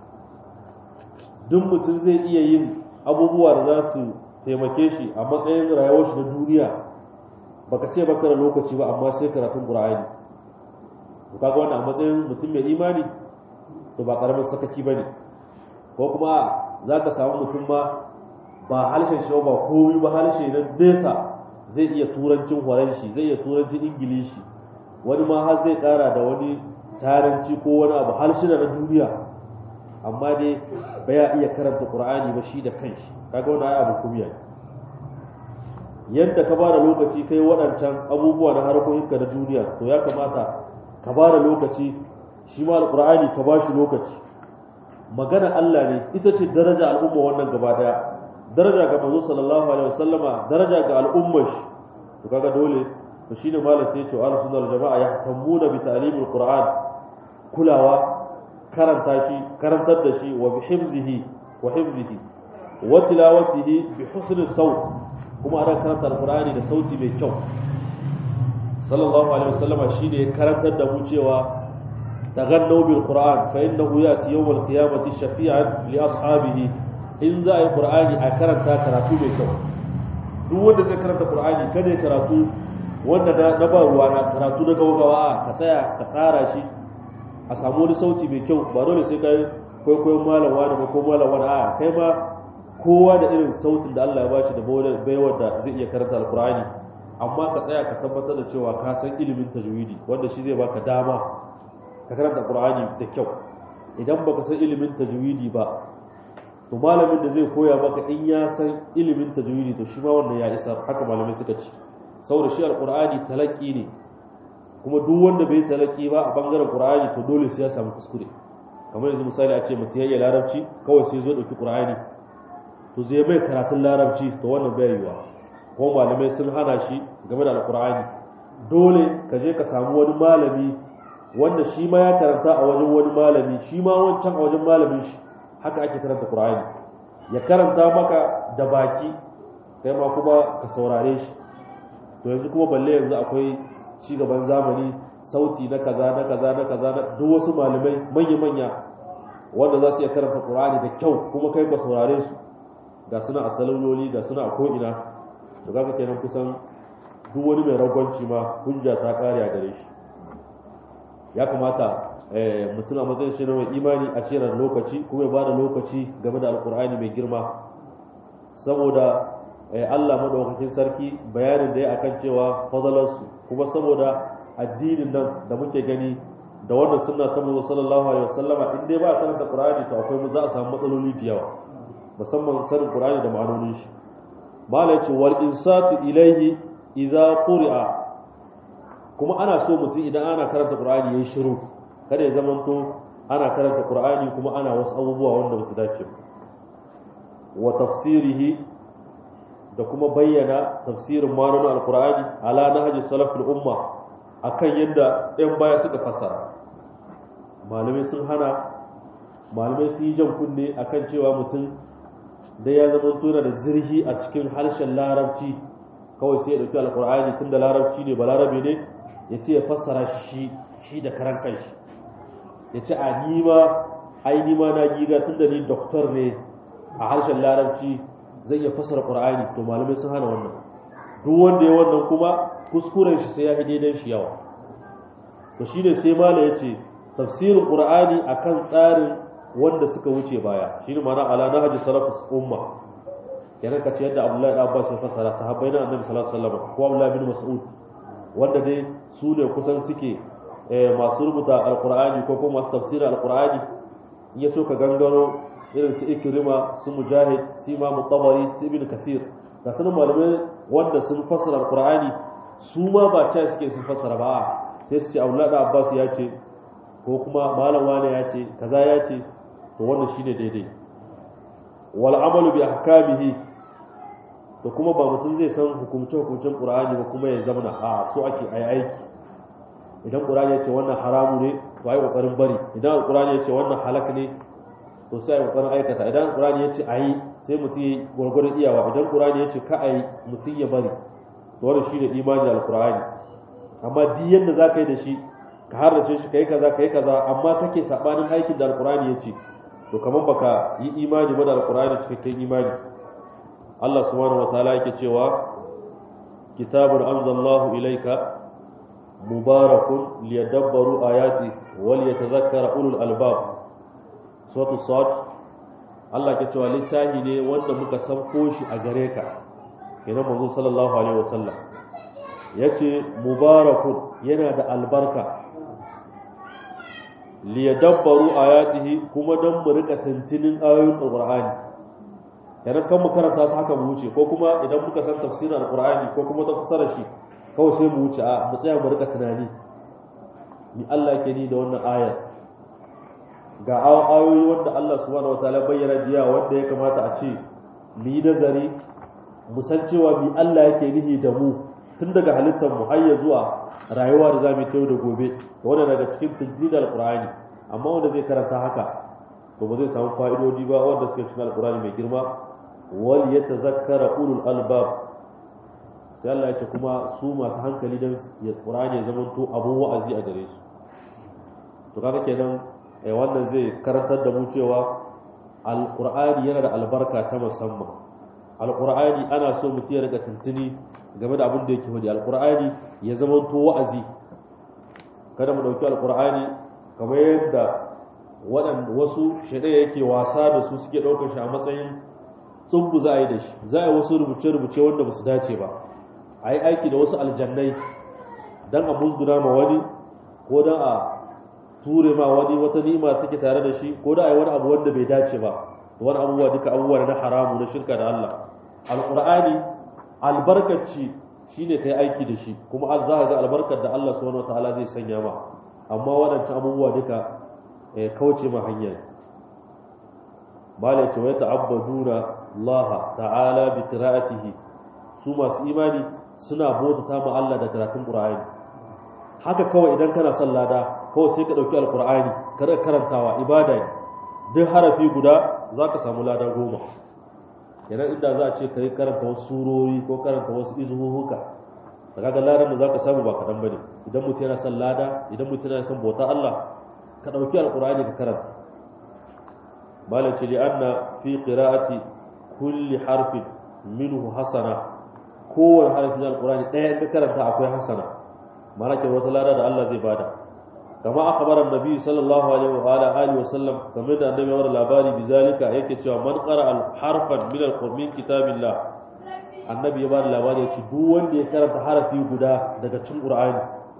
duk mutum zai iya yin abubuwa da za su taimake shi a matsayin rayuwar shi na duniya baka ce baka da lokaci ba amma sai karatun qur'ani to kaga wannan a matsayin mutum mai imani to ba karamin sakaci bane ko kuma zaka samu mutum ma ba harshen shi ba komai ba harshe na nesa zai iya turancin horon shi zai iya turancin ingilishi wani ma har zai kara da wani taranci ko wani abu harshe na duniya amma dai ba ya iya karanta qur'ani ba shi da kanshi kaga wannan ai abu kumiya yadda ka bada lokaci kai waɗancan abubuwa na harkokinka na duniya to ya kamata ka bada lokaci shi ma alqur'ani ka bashi lokaci magana Allah ne ita ce daraja al'umma wannan gaba daya daraja ga manzo sallallahu alaihi wasallama daraja ga al'ummar shi to kaga dole to shine malam sai ya ce ahlus sunna wal jamaa yahtamuna bi ta'limil qur'an kulawa karanta shi karantar da shi wa bi hifzihi wa hifzihi wa tilawatihi bi husni sawt kuma ana karanta alqur'ani da sauti mai kyau sallallahu alaihi wasallam shine ya karantar da mu cewa taghannu bil qur'an fa innahu yati yawm al qiyamati shafi'an li ashabihi in za a yi qur'ani a karanta karatu mai kyau duk wanda zai karanta qur'ani kada ya karatu wanda na ba ruwa na karatu na gaugawa ka tsaya ka tsara shi a samu wani sauti mai kyau ba dole sai kai kwaikwayon malam wani ba ko malam wani a kai ma kowa da irin sautin da Allah ya bashi da baiwar da zai iya karanta alkur'ani amma ka tsaya ka tabbatar da cewa ka san ilimin tajwidi wanda shi zai baka dama ka karanta alkur'ani da kyau idan baka san ilimin tajwidi ba to malamin da zai koya maka in ya san ilimin tajwidi to shi ma wannan ya isa haka malamai suka ce saboda shi alkur'ani talaki ne kuma duk wanda bai talaki ba a bangaren qur'ani to dole sai ya samu kuskure kamar yanzu misali a ce mutum ya larabci kawai sai zo dauki qur'ani to zai bai karatun larabci to wannan bai yiwa ko malamai sun hana shi game da alqur'ani dole ka je ka samu wani malami wanda shi ma ya karanta a wajen wani malami shi ma wancan a wajen malamin shi haka ake karanta qur'ani ya karanta maka da baki kai ma kuma ka saurare shi to yanzu kuma balle yanzu akwai ci gaban zamani sauti na kaza na kaza na kaza na duk wasu malamai manya-manya wanda za su iya karanta qur'ani da kyau kuma kai ka saurare su ga suna a salololi ga suna a ko'ina da za ka kenan kusan duk wani mai ragwanci ma hujja ta kare a gare shi ya kamata mutum a matsayin shi na mai imani a ce da lokaci kuma ya ba da lokaci game da alkur'ani mai girma saboda Allah madaukakin sarki bayanin da ya akan cewa fadalarsu kuma saboda addinin nan da muke gani da wannan sunna ta manzo sallallahu alaihi wasallama in dai ba a karanta qur'ani to akwai mu za a samu matsaloli da yawa musamman sanin qur'ani da ma'anonin shi malai ce wal insatu ilayhi idza quri'a kuma ana so mutum idan ana karanta qur'ani yayi shiru kada ya zamanto ana karanta qur'ani kuma ana wasu abubuwa wanda ba su dace ba wa tafsirihi da kuma bayyana tafsirin ma'anonin alqur'ani ala nahji salaful umma akan yadda ɗan baya suka fassara malamai sun hana malamai sun yi jan kunne akan cewa mutum da ya zama tuna da zirhi a cikin harshen larabci kawai sai ya ɗauki alkur'ani tun da larabci ne ba larabe ne ya ce ya fassara shi shi da karan kanshi ya ce a nima ai nima na giga tun da ni doktor ne a harshen larabci zai iya fassara qur'ani to malamai sun hana wannan duk wanda ya wannan kuma kuskuren shi sai ya yi daidan shi yawa to shine sai mala ya ce tafsirin qur'ani akan tsarin wanda suka wuce baya shine ma'ana ala nahji salafus umma kenan ka ce yadda Abdullahi da Abbas ya fassara sahabbai na Annabi sallallahu alaihi wasallam ko Abdullahi bin Mas'ud wanda dai su ne kusan suke masu rubuta alqur'ani ko kuma masu tafsirin alqur'ani in ya so ka gangaro irin su Ikrima su Mujahid su Imam Tabari su Ibn Kasir da sunan malamai wanda sun fassara alqur'ani su ma ba ta suke sun fassara ba sai su ce Abdullahi da Abbas ya ce ko kuma malam wane ya ce kaza ya ce to wannan shine daidai wal amalu bi ahkamihi to kuma ba mutum zai san hukumce hukumcen qur'ani ba kuma ya zamana a so ake ayi aiki idan qur'ani ya ce wannan haramu ne to ayi kokarin bari idan qur'ani ya ce wannan halak ne to sai ayi kokarin aikata idan qur'ani ya ce ayi sai mutum ya gurgurun iyawa idan qur'ani ya ce ka ayi mutum ya bari to wannan shine imani da alqur'ani amma duk yanda zaka yi da shi ka harrace shi kai kaza kai kaza amma kake sabanin aikin da alqur'ani ya ce to kaman baka yi imani ba da alqur'ani cikakken imani Allah subhanahu wataala yake cewa kitabun anzalallahu ilayka mubarakun liyadabbaru ayati wal yatadhakkara ulul albab suratul sad Allah ke cewa littafi ne wanda muka sauko shi a gare ka kenan manzo sallallahu alaihi wasallam yace mubarakun yana da albarka liyadabbaru ayatihi kuma don mu rika tantinin ayoyin alqur'ani idan kan mu karanta su haka mu wuce ko kuma idan muka san tafsirin alqur'ani ko kuma ta fasara shi kawai sai mu wuce a mu tsaya mu rika tunani ni Allah ke ni da wannan ayar ga ayoyi wanda Allah subhanahu wataala bayyana jiya wanda ya kamata a ce mu yi nazari mu san cewa mi Allah yake nihi da mu tun daga halittar mu har ya zuwa rayuwa da zamu yi da gobe to wannan daga cikin tajjid alqur'ani amma wanda zai karanta haka to ba zai samu fa'idodi ba wanda suke cikin alqur'ani mai girma wal yatazakkara ulul albab sai Allah ya ce kuma su masu hankali dan ya qur'ani ya zama to abun wa'azi a gare su to kaga kenan eh wannan zai karantar da mu cewa alqur'ani yana da albarka ta musamman alqur'ani ana so mutum ya riga tuntuni game da abin da yake faɗi alqur'ani ya zama to wa'azi kada mu dauki alqur'ani kamar yadda waɗanda wasu shaidai yake wasa da su suke ɗaukar shi a matsayin tsubbu za a yi da shi za a yi wasu rubuce-rubuce wanda ba su dace ba a yi aiki da wasu aljannai don a musguna ma wani ko don a ture ma wani wata nima take tare da shi ko da a yi wani abu wanda bai dace ba wani abubuwa duka abubuwa na haramu na shirka da Allah alqur'ani albarkaci shine kai aiki da shi kuma an za ga albarkar da Allah subhanahu wataala zai sanya ma amma waɗancan abubuwa duka kauce ma hanya malai ce wai ta'abbaduna Allah ta'ala bi qira'atihi su masu imani suna bautata ma Allah da karatun Qur'ani haka kawai idan kana son lada kawai sai ka dauki alqur'ani ka rika karantawa ibada ne duk harafi guda zaka samu lada goma idan inda za a ce kai karanta wasu surori ko karanta wasu izuhuka kaga ladan da zaka samu ba kadan bane idan mutum yana son lada idan mutum yana son bauta Allah ka dauki alqur'ani ka karanta malaci li anna fi qira'ati kulli harfin minhu hasana kowane harfi na alqur'ani ɗaya in karanta akwai hasana malaka wata lada da Allah zai bada kama akhbara annabi sallallahu alaihi wa ala alihi wa sallam kamar da annabi ya labari bizalika yake cewa man qara al harfan min al min kitabillah annabi ya bada labari yace duk wanda ya karanta harafi guda daga cikin qur'ani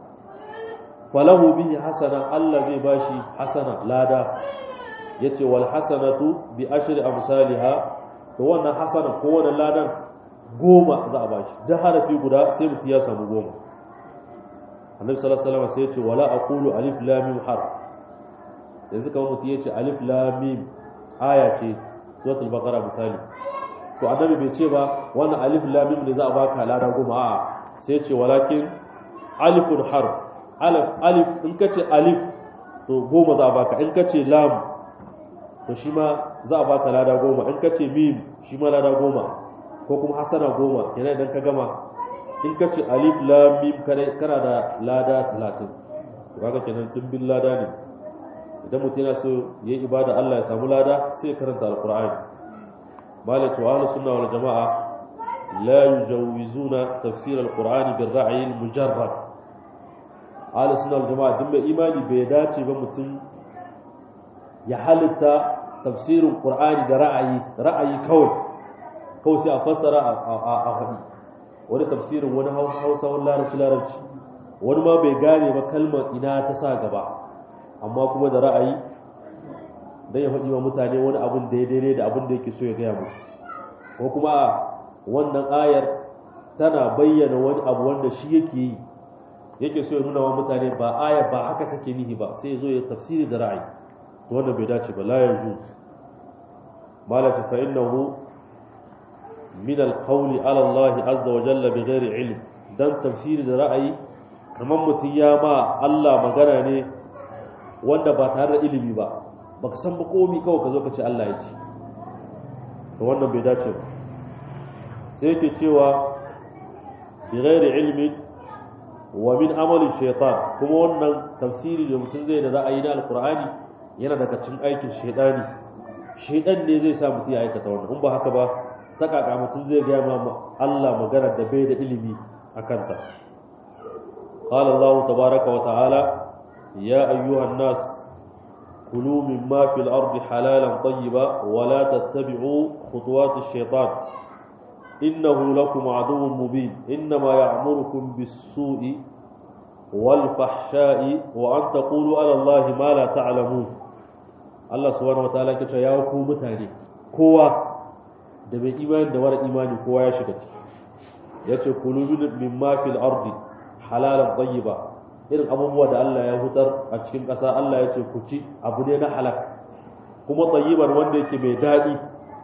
falahu bihi hasana Allah zai bashi hasana lada yace wal hasanatu bi ashri amsalha to wannan hasana ko wannan ladan goma za a bashi duk harafi guda sai mutum ya samu goma annabi sallallahu alaihi wasallam sai yace wala aqulu alif lam mim harf yanzu kamar mutum ya ce alif lam mim aya ce suratul baqara misali to annabi bai ce ba wannan alif lam mim ne za a baka lada goma a'a sai ce walakin alifun harf alif alif in ka ce alif to goma za a baka in ka ce lam to shi ma za a baka lada goma in ka ce mim shi ma lada goma ko kuma hasana goma yana idan ka gama in ka ce alif lam mim kana da lada talatin to kaga kenan dimbin lada ne idan mutum yana so yayi ibada Allah ya samu lada sai ya karanta alqur'ani malaka wa ahlus sunna wal jamaa la yujawizuna tafsir alqur'ani bil ra'yi al mujarrad ahlus sunna wal jamaa duk mai imani bai dace ba mutum ya halitta tafsirin qur'ani da ra'ayi ra'ayi kawai kawai sai a fassara a faɗi wani tafsirin wani hausa wani larabci larabci wani ma bai gane ba kalmar ina ta sa gaba amma kuma da ra'ayi don ya faɗi wa mutane wani abin da ya daidai da abin da yake so ya gaya musu ko kuma wannan ayar tana bayyana wani abu wanda shi yake yi yake so ya nuna wa mutane ba ayar ba haka take nihi ba sai ya zo ya tafsiri da ra'ayi to wannan bai dace ba la yanzu malaka fa innahu min alqawli ala Allah azza wa jalla bighairi ilm dan tafsiri da ra'ayi kamar mutum ya ma Allah magana ne wanda ba tare da ilimi ba baka san ba komi kawai ka zo ka ce Allah ya ci to wannan bai dace ba sai yake cewa bighairi ilmi wa min amali shaytan kuma wannan tafsiri da mutum zai da ra'ayi na alqur'ani yana daga cikin aikin shaydani shaydan ne zai sa mutum ya aikata wannan in ba haka ba ta kaka mutum zai gaya ma Allah magana da bai da ilimi a kanta قال الله تبارك وتعالى يا أيها الناس كلوا مما في الأرض حلالا طيبا ولا تتبعوا خطوات الشيطان إنه لكم عدو مبين إنما يعمركم بالسوء والفحشاء وأن تقولوا على الله ما لا تعلمون الله سبحانه وتعالى كتا يا متاني كوا da mai imani da mara imani kowa ya shiga ciki ya ce kulu min ma fil ardi halalan tayyiba irin abubuwa da Allah ya hutar a cikin ƙasa Allah ya ce ku ci abu ne na halak kuma tayyiban wanda yake mai daɗi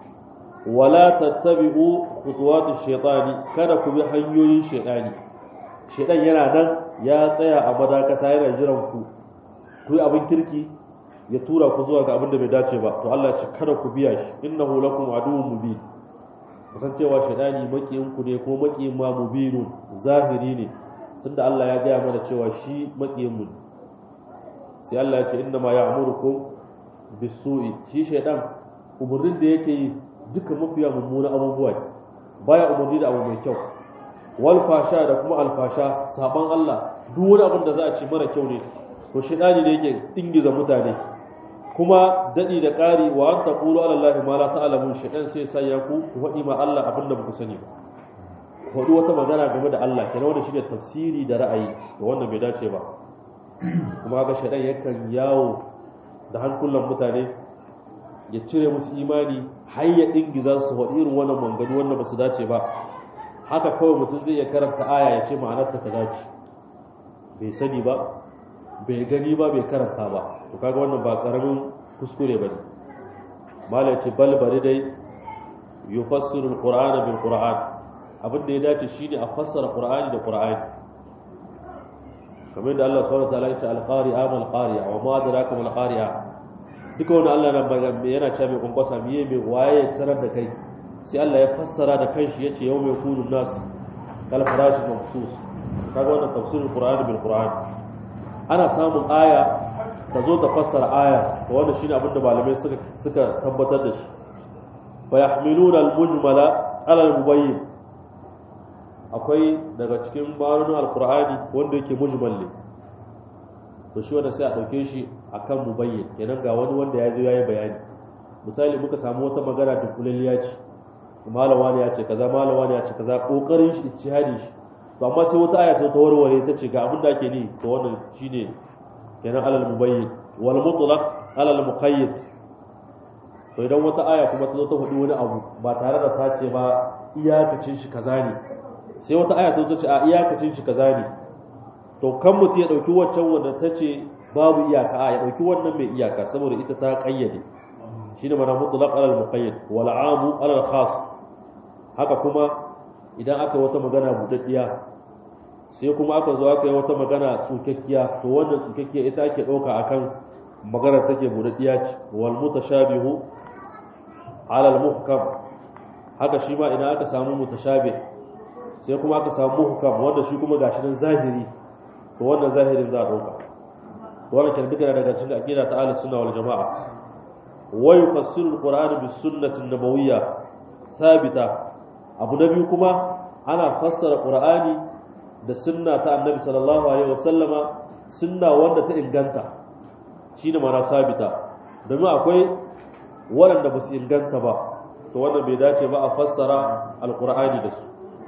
wala tattabi'u khutuwati shaytani kada ku bi hanyoyin shaytani shaytan yana nan ya tsaya a madakata yana jiran ku ku yi abin kirki ya tura ku zuwa ga abin da bai dace ba to Allah ya ce kada ku biya shi innahu lakum aduwwun mubin kusan cewa shaidani makiyin ku ne ko makiyin ma mubinun zahiri ne tunda Allah ya gaya mana cewa shi makiyin mu sai Allah ya ce inna ma ya'murukum bisu'i shi shaidan umurnin da yake yi duka mafiya mummuna abubuwa baya umurni da abu mai kyau wal fasha da kuma alfasha saban Allah duk wani abin da za a ce mara kyau ne to shaidani ne yake dingiza mutane kuma daɗi da ƙari wa an taƙulu ala Allah ma la ta'lamun shaytan sai sa ya ku ku faɗi ma Allah abin da ku sani ba ku faɗi wata magana game da Allah kenan wanda shine tafsiri da ra'ayi to wannan bai dace ba kuma ga shaytan yakan yawo da hankulan mutane ya cire musu imani har ya dingiza su faɗi irin wannan mangani wanda ba su dace ba haka kawai mutum zai iya karanta aya ya ce ma'anarta ta dace bai sani ba bai gani ba bai karanta ba to kaga wannan ba karamin kuskure bane malai ce bal bari dai yufassiru alqur'ana bil qur'an abin da ya dace shine a fassara qur'ani da qur'ani kamar da Allah subhanahu wa ta'ala ya ce al-qari'a mal qari'a wa ma adraka mal qari'a duka wannan Allah nan yana cewa mai kunkwasa miye mai waye sanar da kai sai Allah ya fassara da kanshi yace yau mai kunu nas kal farashi mafsus kaga wannan tafsirul qur'ani bil qur'ani ana samun aya ta zo ta fassara aya to wannan shine abin da malamai suka suka tabbatar da shi fa yahmiluna al-mujmala ala al-mubayyin akwai daga cikin ma'anonin alqur'ani wanda yake mujmal ne to shi wanda sai a dauke shi akan mubayyin kenan ga wani wanda ya zo yayi bayani misali muka samu wata magana da kulalliya ce malama ne ya ce kaza malama ne ya ce kaza kokarin shi ijtihadi shi to amma sai wata aya ta warware ta ce ga abin da ake ni to wannan shine kenan alal mubayyin wal mutlaq alal muqayyid to idan wata aya kuma ta zo ta faɗi wani abu ba tare da ta ce ba iyakacin shi kaza ne sai wata aya ta zo ta ce a iyakacin shi kaza ne to kan mutum ya ɗauki waccan wanda ta ce babu iyaka a ya dauki wannan mai iyaka saboda ita ta kayyade shine mana mutlaq alal muqayyad wal amu alal khas haka kuma idan aka wata magana budaddiya sai kuma aka zo aka yi wata magana tsukakkiya to wannan tsukakkiya ita ake dauka akan maganar take budaddiya ce wal mutashabihu alal muhkam haka shi ma idan aka samu mutashabih sai kuma aka samu muhkam wanda shi kuma gashi nan zahiri to wannan zahirin za a dauka to wannan kan duka daga cikin aqida ta ahlus sunna wal jamaa wa yufassiru alqur'ana bis sunnati nabawiyya thabita abu na biyu kuma ana fassara qur'ani da sunna ta annabi sallallahu alaihi wasallama sunna wanda ta inganta shine mana sabita domin akwai waɗanda ba su inganta ba to wannan bai dace ba a fassara alqur'ani da su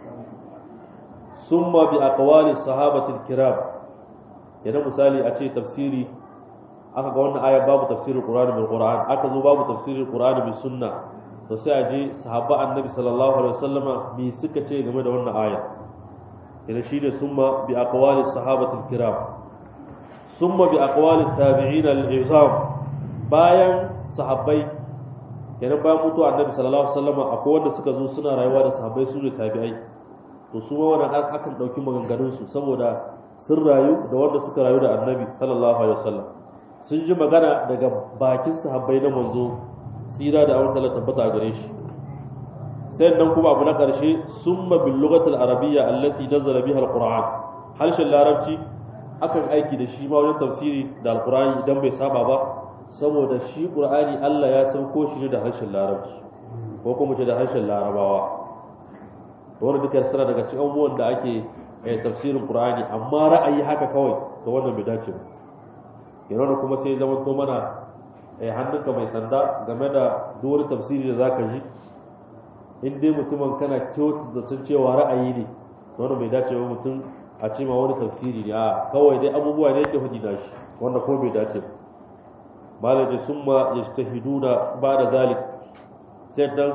summa bi aqwali sahabatil kiram yana misali a ce tafsiri aka ga wannan aya babu tafsirin qur'ani bil qur'an aka zo babu tafsirin qur'ani bil sunna to sai a je sahabba annabi sallallahu alaihi wasallama me suka ce game da wannan aya yana shine summa bi aqwali sahabatil kiram summa bi aqwali tabi'in al-izam bayan sahabbai kenan bayan mutuwa annabi sallallahu alaihi wasallama akwai wanda suka zo suna rayuwa da sahabbai su ne tabi'ai to su ma wannan akan dauki maganganun su saboda sun rayu da wanda suka rayu da annabi sallallahu alaihi wasallam sun ji magana daga bakin sahabbai na manzo tsira da awon tabbata a gare shi sai nan kuma abu na karshe summa bil lughatil arabiyya allati nazala biha alquran harshen larabci akan aiki da shi ma wajen tafsiri da alqurani idan bai saba ba saboda shi qur'ani Allah ya sauko shi ne da harshen larabci ko kuma ce da harshen larabawa wanda duka suna daga cikin abubuwan da ake tafsirin qur'ani amma ra'ayi haka kawai to wannan bai dace ba yana kuma sai zama to mana hannunka mai sanda game da duk wani tafsiri da zaka ji in dai mutumin kana kyautu da sun cewa ra'ayi ne to wannan bai dace ba mutum a ce ma wani tafsiri ne a kawai dai abubuwa ne yake hudi da shi wanda kuma bai dace ba malaji summa yajtahiduna ba da zalik sai dan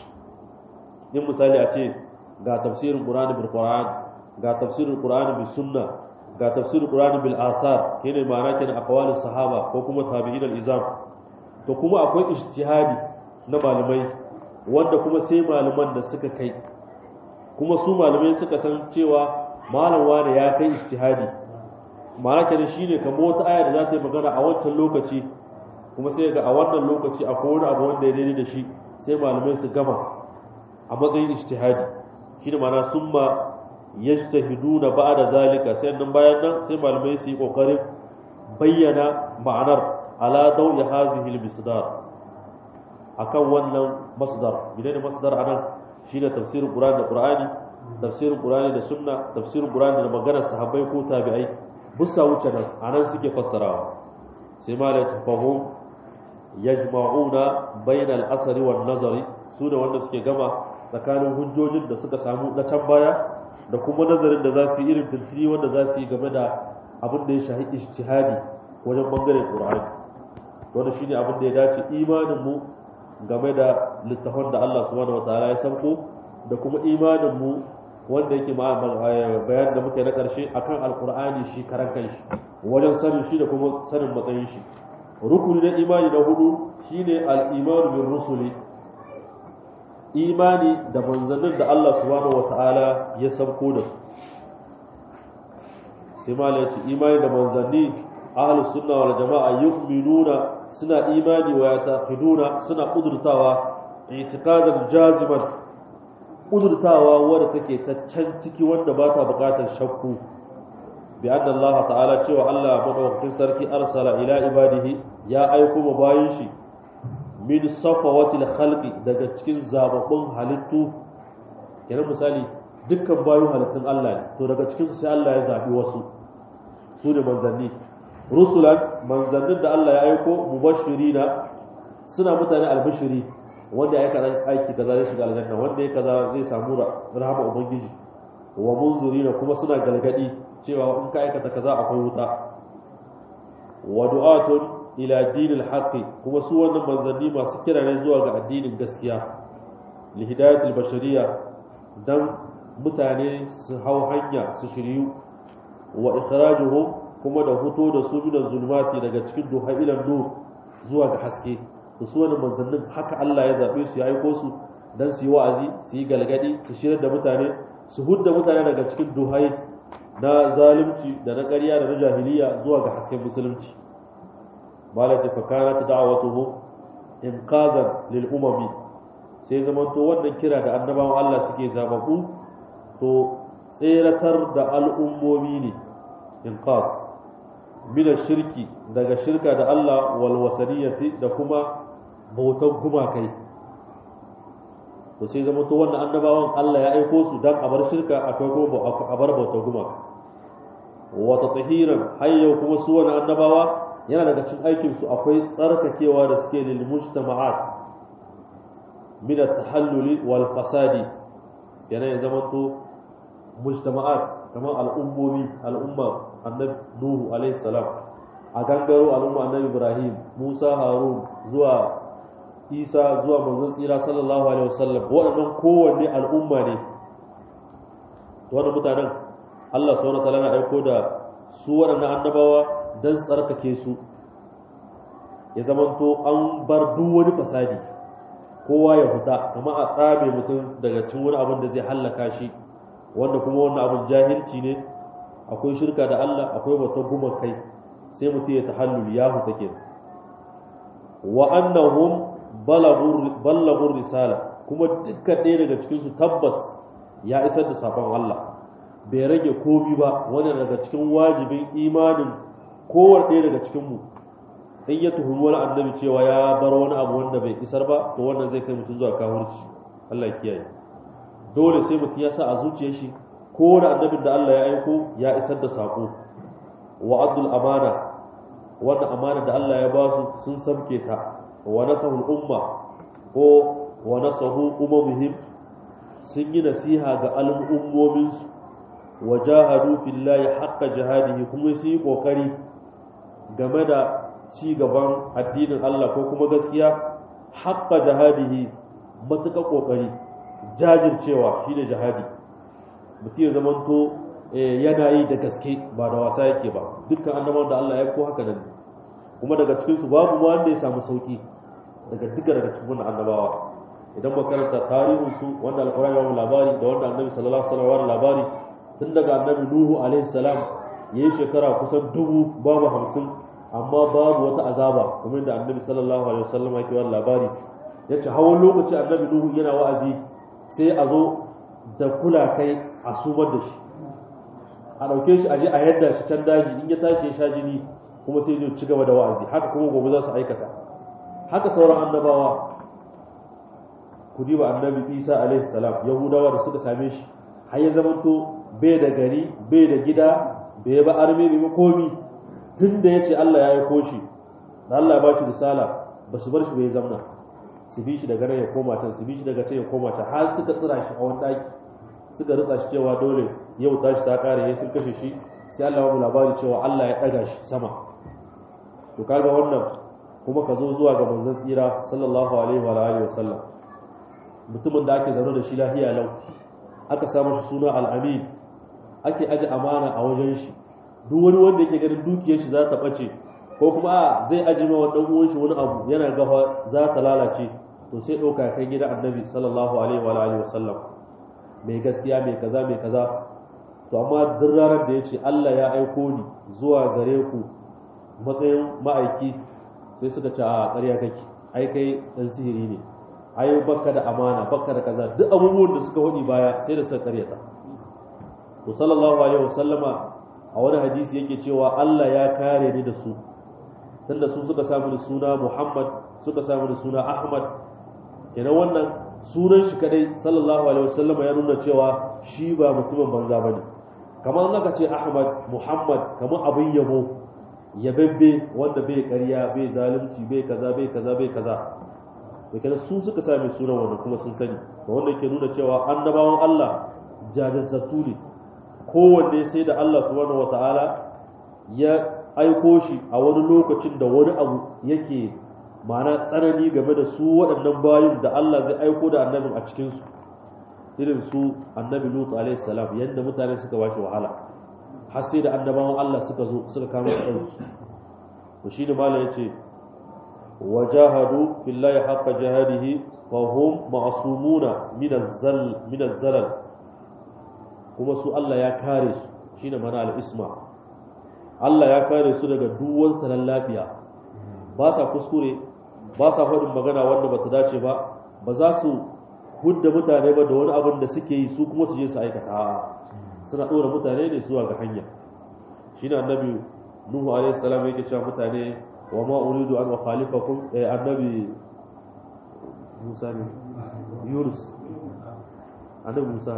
yin misali a ce ga tafsirin qur'ani bil qur'an ga tafsirin qur'ani bil sunna ga tafsirin qur'ani bil athar kene ma'ana kenan aqwalus sahaba ko kuma tabi'in al izam to kuma akwai ijtihadi na malamai wanda kuma sai malaman da suka kai kuma su malamai suka san cewa malam wani ya kai ijtihadi ma'ana kenan shine kamar wata aya da za ta yi magana a wancan lokaci kuma sai ga a wannan lokaci akwai wani abu wanda ya daidai da shi sai malamai su gama a matsayin ijtihadi shine ma'ana summa yajtahiduna ba'da zalika sai nan bayan nan sai malamai su yi kokarin bayyana ma'anar ala dawi hazihi al-misdar akan wannan masdar gidan masdar anan shine tafsirin qur'ani da qur'ani tafsirin qur'ani da sunna tafsirin qur'ani da maganar sahabbai ko tabi'ai busa wuce nan anan suke fassarawa sai malai tafahum yajma'una bayna al-asri wan nazari su da wanda suke gama tsakanin hujjojin da suka samu na can baya da kuma nazarin da za su yi irin tilfili wanda za su yi game da abin da ya shahi ijtihadi wajen bangaren qur'ani wanda shine abin da ya dace imanin mu game da littafan da Allah subhanahu wataala ya sanko da kuma imanin mu wanda yake ma bayan da muke na karshe akan alqur'ani shi karan kanshi wajen sanin shi da kuma sanin matsayin shi rukuni na imani na hudu shine al-imanu bir rusuli imani da manzannin da Allah subhanahu wata'ala ya sauko da su sai ma ya ce imani da manzanni ahlus sunna wal jama'a yu'minuna suna imani wa yataqiduna suna kudurtawa i'tiqadan jaziman kudurtawa wanda take ta can ciki wanda ba ta bukatar shakku bi anna Allah ta'ala cewa Allah madaukakin sarki arsala ila ibadihi ya aiko ma bayin shi min safawatil khalqi daga cikin zababbun halittu kenan misali dukkan bayu halittun Allah ne to daga cikin su sai Allah ya zabi wasu su ne manzanni rusulan manzannin da Allah ya aiko mubashirina suna mutane albishiri wanda ya kaza aiki kaza zai shiga aljanna wanda ya kaza zai samu rahama ubangiji wa munzirina kuma suna galgadi cewa in ka aikata kaza akwai wuta wa du'atun ila dinil haqqi kuma su wannan manzanni masu kira ne zuwa ga addinin gaskiya li hidayatil bashariyya dan mutane su hau hanya su shiryu wa ikhrajuhum kuma da fito da su minan zulmati daga cikin duha ilan nur zuwa ga haske to su wani manzannin haka Allah ya zaɓe su ya aiko su dan su yi wa'azi su yi galgadi su shirar da mutane su hudda mutane daga cikin duhai na zalunci da na ƙarya da na jahiliya zuwa ga hasken musulunci malaka fa kanat da'watuhu inqazan lil umami sai zaman to wannan kira da annabawan Allah suke zababu to tseratar da al'ummomi ne inqaz min shirki daga shirka da Allah wal wasaniyati da kuma bautan gumakai to sai zama to wannan annabawan Allah ya aiko su dan a bar shirka akwai kuma a bar bautan gumaka wa tatahiran hayya kuma su wannan annabawa yana daga cikin aikin su akwai tsarkakewa da suke lil mujtama'at min at-tahallul wal fasadi yana ya zama to mujtama'at kamar al'ummomi al'umma annabi nuhu alaihi salam a gangaro al'umma annabi ibrahim musa harun zuwa isa zuwa manzon tsira sallallahu alaihi wasallam waɗannan kowanne al'umma ne wannan mutanen Allah subhanahu wa ta'ala na aiko da su waɗannan annabawa dan tsarkake su ya zamanto an bar duk wani fasadi kowa ya fita kuma a tsame mutum daga cikin wani abin da zai hallaka shi wanda kuma wannan abin jahilci ne akwai shirka da Allah akwai bautar guman kai sai mutum ya tahallul ya huta ke wa annahum balagur risala kuma dukkan ɗaya daga cikin su tabbas ya isar da sakon Allah bai rage komi ba wanda daga cikin wajibin imanin kowane ɗaya daga cikin mu in ya tuhumi wani annabi cewa ya bar wani abu wanda bai isar ba to wannan zai kai mutum zuwa kafirci Allah ya kiyaye dole sai mutum ya sa a zuciyar shi kowane annabin da Allah ya aiko ya isar da sako wa abdul amana wannan amana da Allah ya ba su sun samke ta wa nasahul umma ko wa nasahu umamihim sun yi nasiha ga al'ummomin su wa jahadu fillahi haqqa jihadihi kuma su yi kokari game da ci gaban addinin Allah ko kuma gaskiya haqqa jihadihi matuƙa kokari jajircewa shine jihadi mutum ya zamanto yana yi da gaske ba da wasa yake ba dukkan annabawan da Allah ya ko haka nan kuma daga cikin su babu wanda ya samu sauki daga duka daga cikin wannan annabawa idan ba karanta tarihin su wanda alƙur'ani ya labari da wanda annabi sallallahu alaihi wasallam labari tun daga annabi nuhu alaihi salam yayi shekara kusan dubu babu hamsin amma babu wata azaba kamar da annabi sallallahu alaihi wasallam yake wa labari yace hawan lokaci annabi nuhu yana wa'azi sai a zo da kula kai a sumar da shi a ɗauke shi a je a yadda shi can daji in ya tashi ya sha jini kuma sai zai ci gaba da wa'azi haka kuma gobe za su aikata haka sauran annabawa ku diba annabi isa alaihi salam yahudawa da suka same shi har ya zamanto bai da gari bai da gida bai ba arme bai komi tun da ya ce allah ya yi shi da allah ya ba shi risala ba su bar shi bai zamna su bi shi daga nan ya koma can su bi shi daga can ya koma can har suka tsira shi a wani ɗaki suka ritsa shi cewa dole yau tashi ta kare ya sun kashe shi sai Allah ya labari cewa Allah ya ɗaga shi sama to kaga wannan kuma ka zo zuwa ga manzon tsira sallallahu alaihi wa alihi wasallam mutumin da ake zaune da shi lafiya lau aka samu shi suna al-amin ake aje amana a wajen shi duk wani wanda yake ganin dukiyar shi za ta bace ko kuma zai aje ma wani uwan shi wani abu yana gafa za ta lalace to sai ɗauka kai gida annabi sallallahu alaihi wa alihi wasallam mai gaskiya mai kaza mai kaza to amma duk ranar da ya ce Allah ya aiko ni zuwa gare ku matsayin ma'aiki sai suka ce a ƙarya kake ai kai dan sihiri ne ai baka da amana baka da kaza duk abubuwan da suka hudi baya sai da suka ƙaryata to sallallahu alaihi wasallama a wani hadisi yake cewa Allah ya kare ni da su tunda su suka samu suna Muhammad suka samu suna Ahmad kenan wannan sunan shi kadai sallallahu alaihi wasallam ya nuna cewa shi ba mutumin banza bane kamar naka ce Ahmad Muhammad kamar abin yabo yababbe wanda bai ƙarya bai zalunci bai kaza bai kaza bai kaza to kenan su suka sami sunan wannan kuma sun sani to wanda ke nuna cewa annabawan Allah jajjazzatu ne kowanne sai da Allah subhanahu wataala ya aiko shi a wani lokacin da wani abu yake ma'ana tsanani game da su waɗannan bayin da Allah zai aiko da annabin a cikinsu irin su annabi Lut alaihi salam yadda mutane suka bashi wahala har sai da annabawan Allah suka zo suka kama ɗauki to shi ne mala ya ce wajahadu fillahi haqqa jihadihi fa hum ma'sumuna min az-zal min az-zalal kuma su Allah ya kare su shine mana al-isma Allah ya kare su daga duwan talan lafiya ba sa kuskure ba sa faɗin magana wanda bata dace ba ba za su hudda mutane ba da wani abin da suke yi su kuma su je su aikata suna ɗora mutane ne zuwa ga hanya shine annabi nuhu alaihi salam yake cewa mutane wa ma uridu an ukhalifakum eh annabi musa ne yunus annabi musa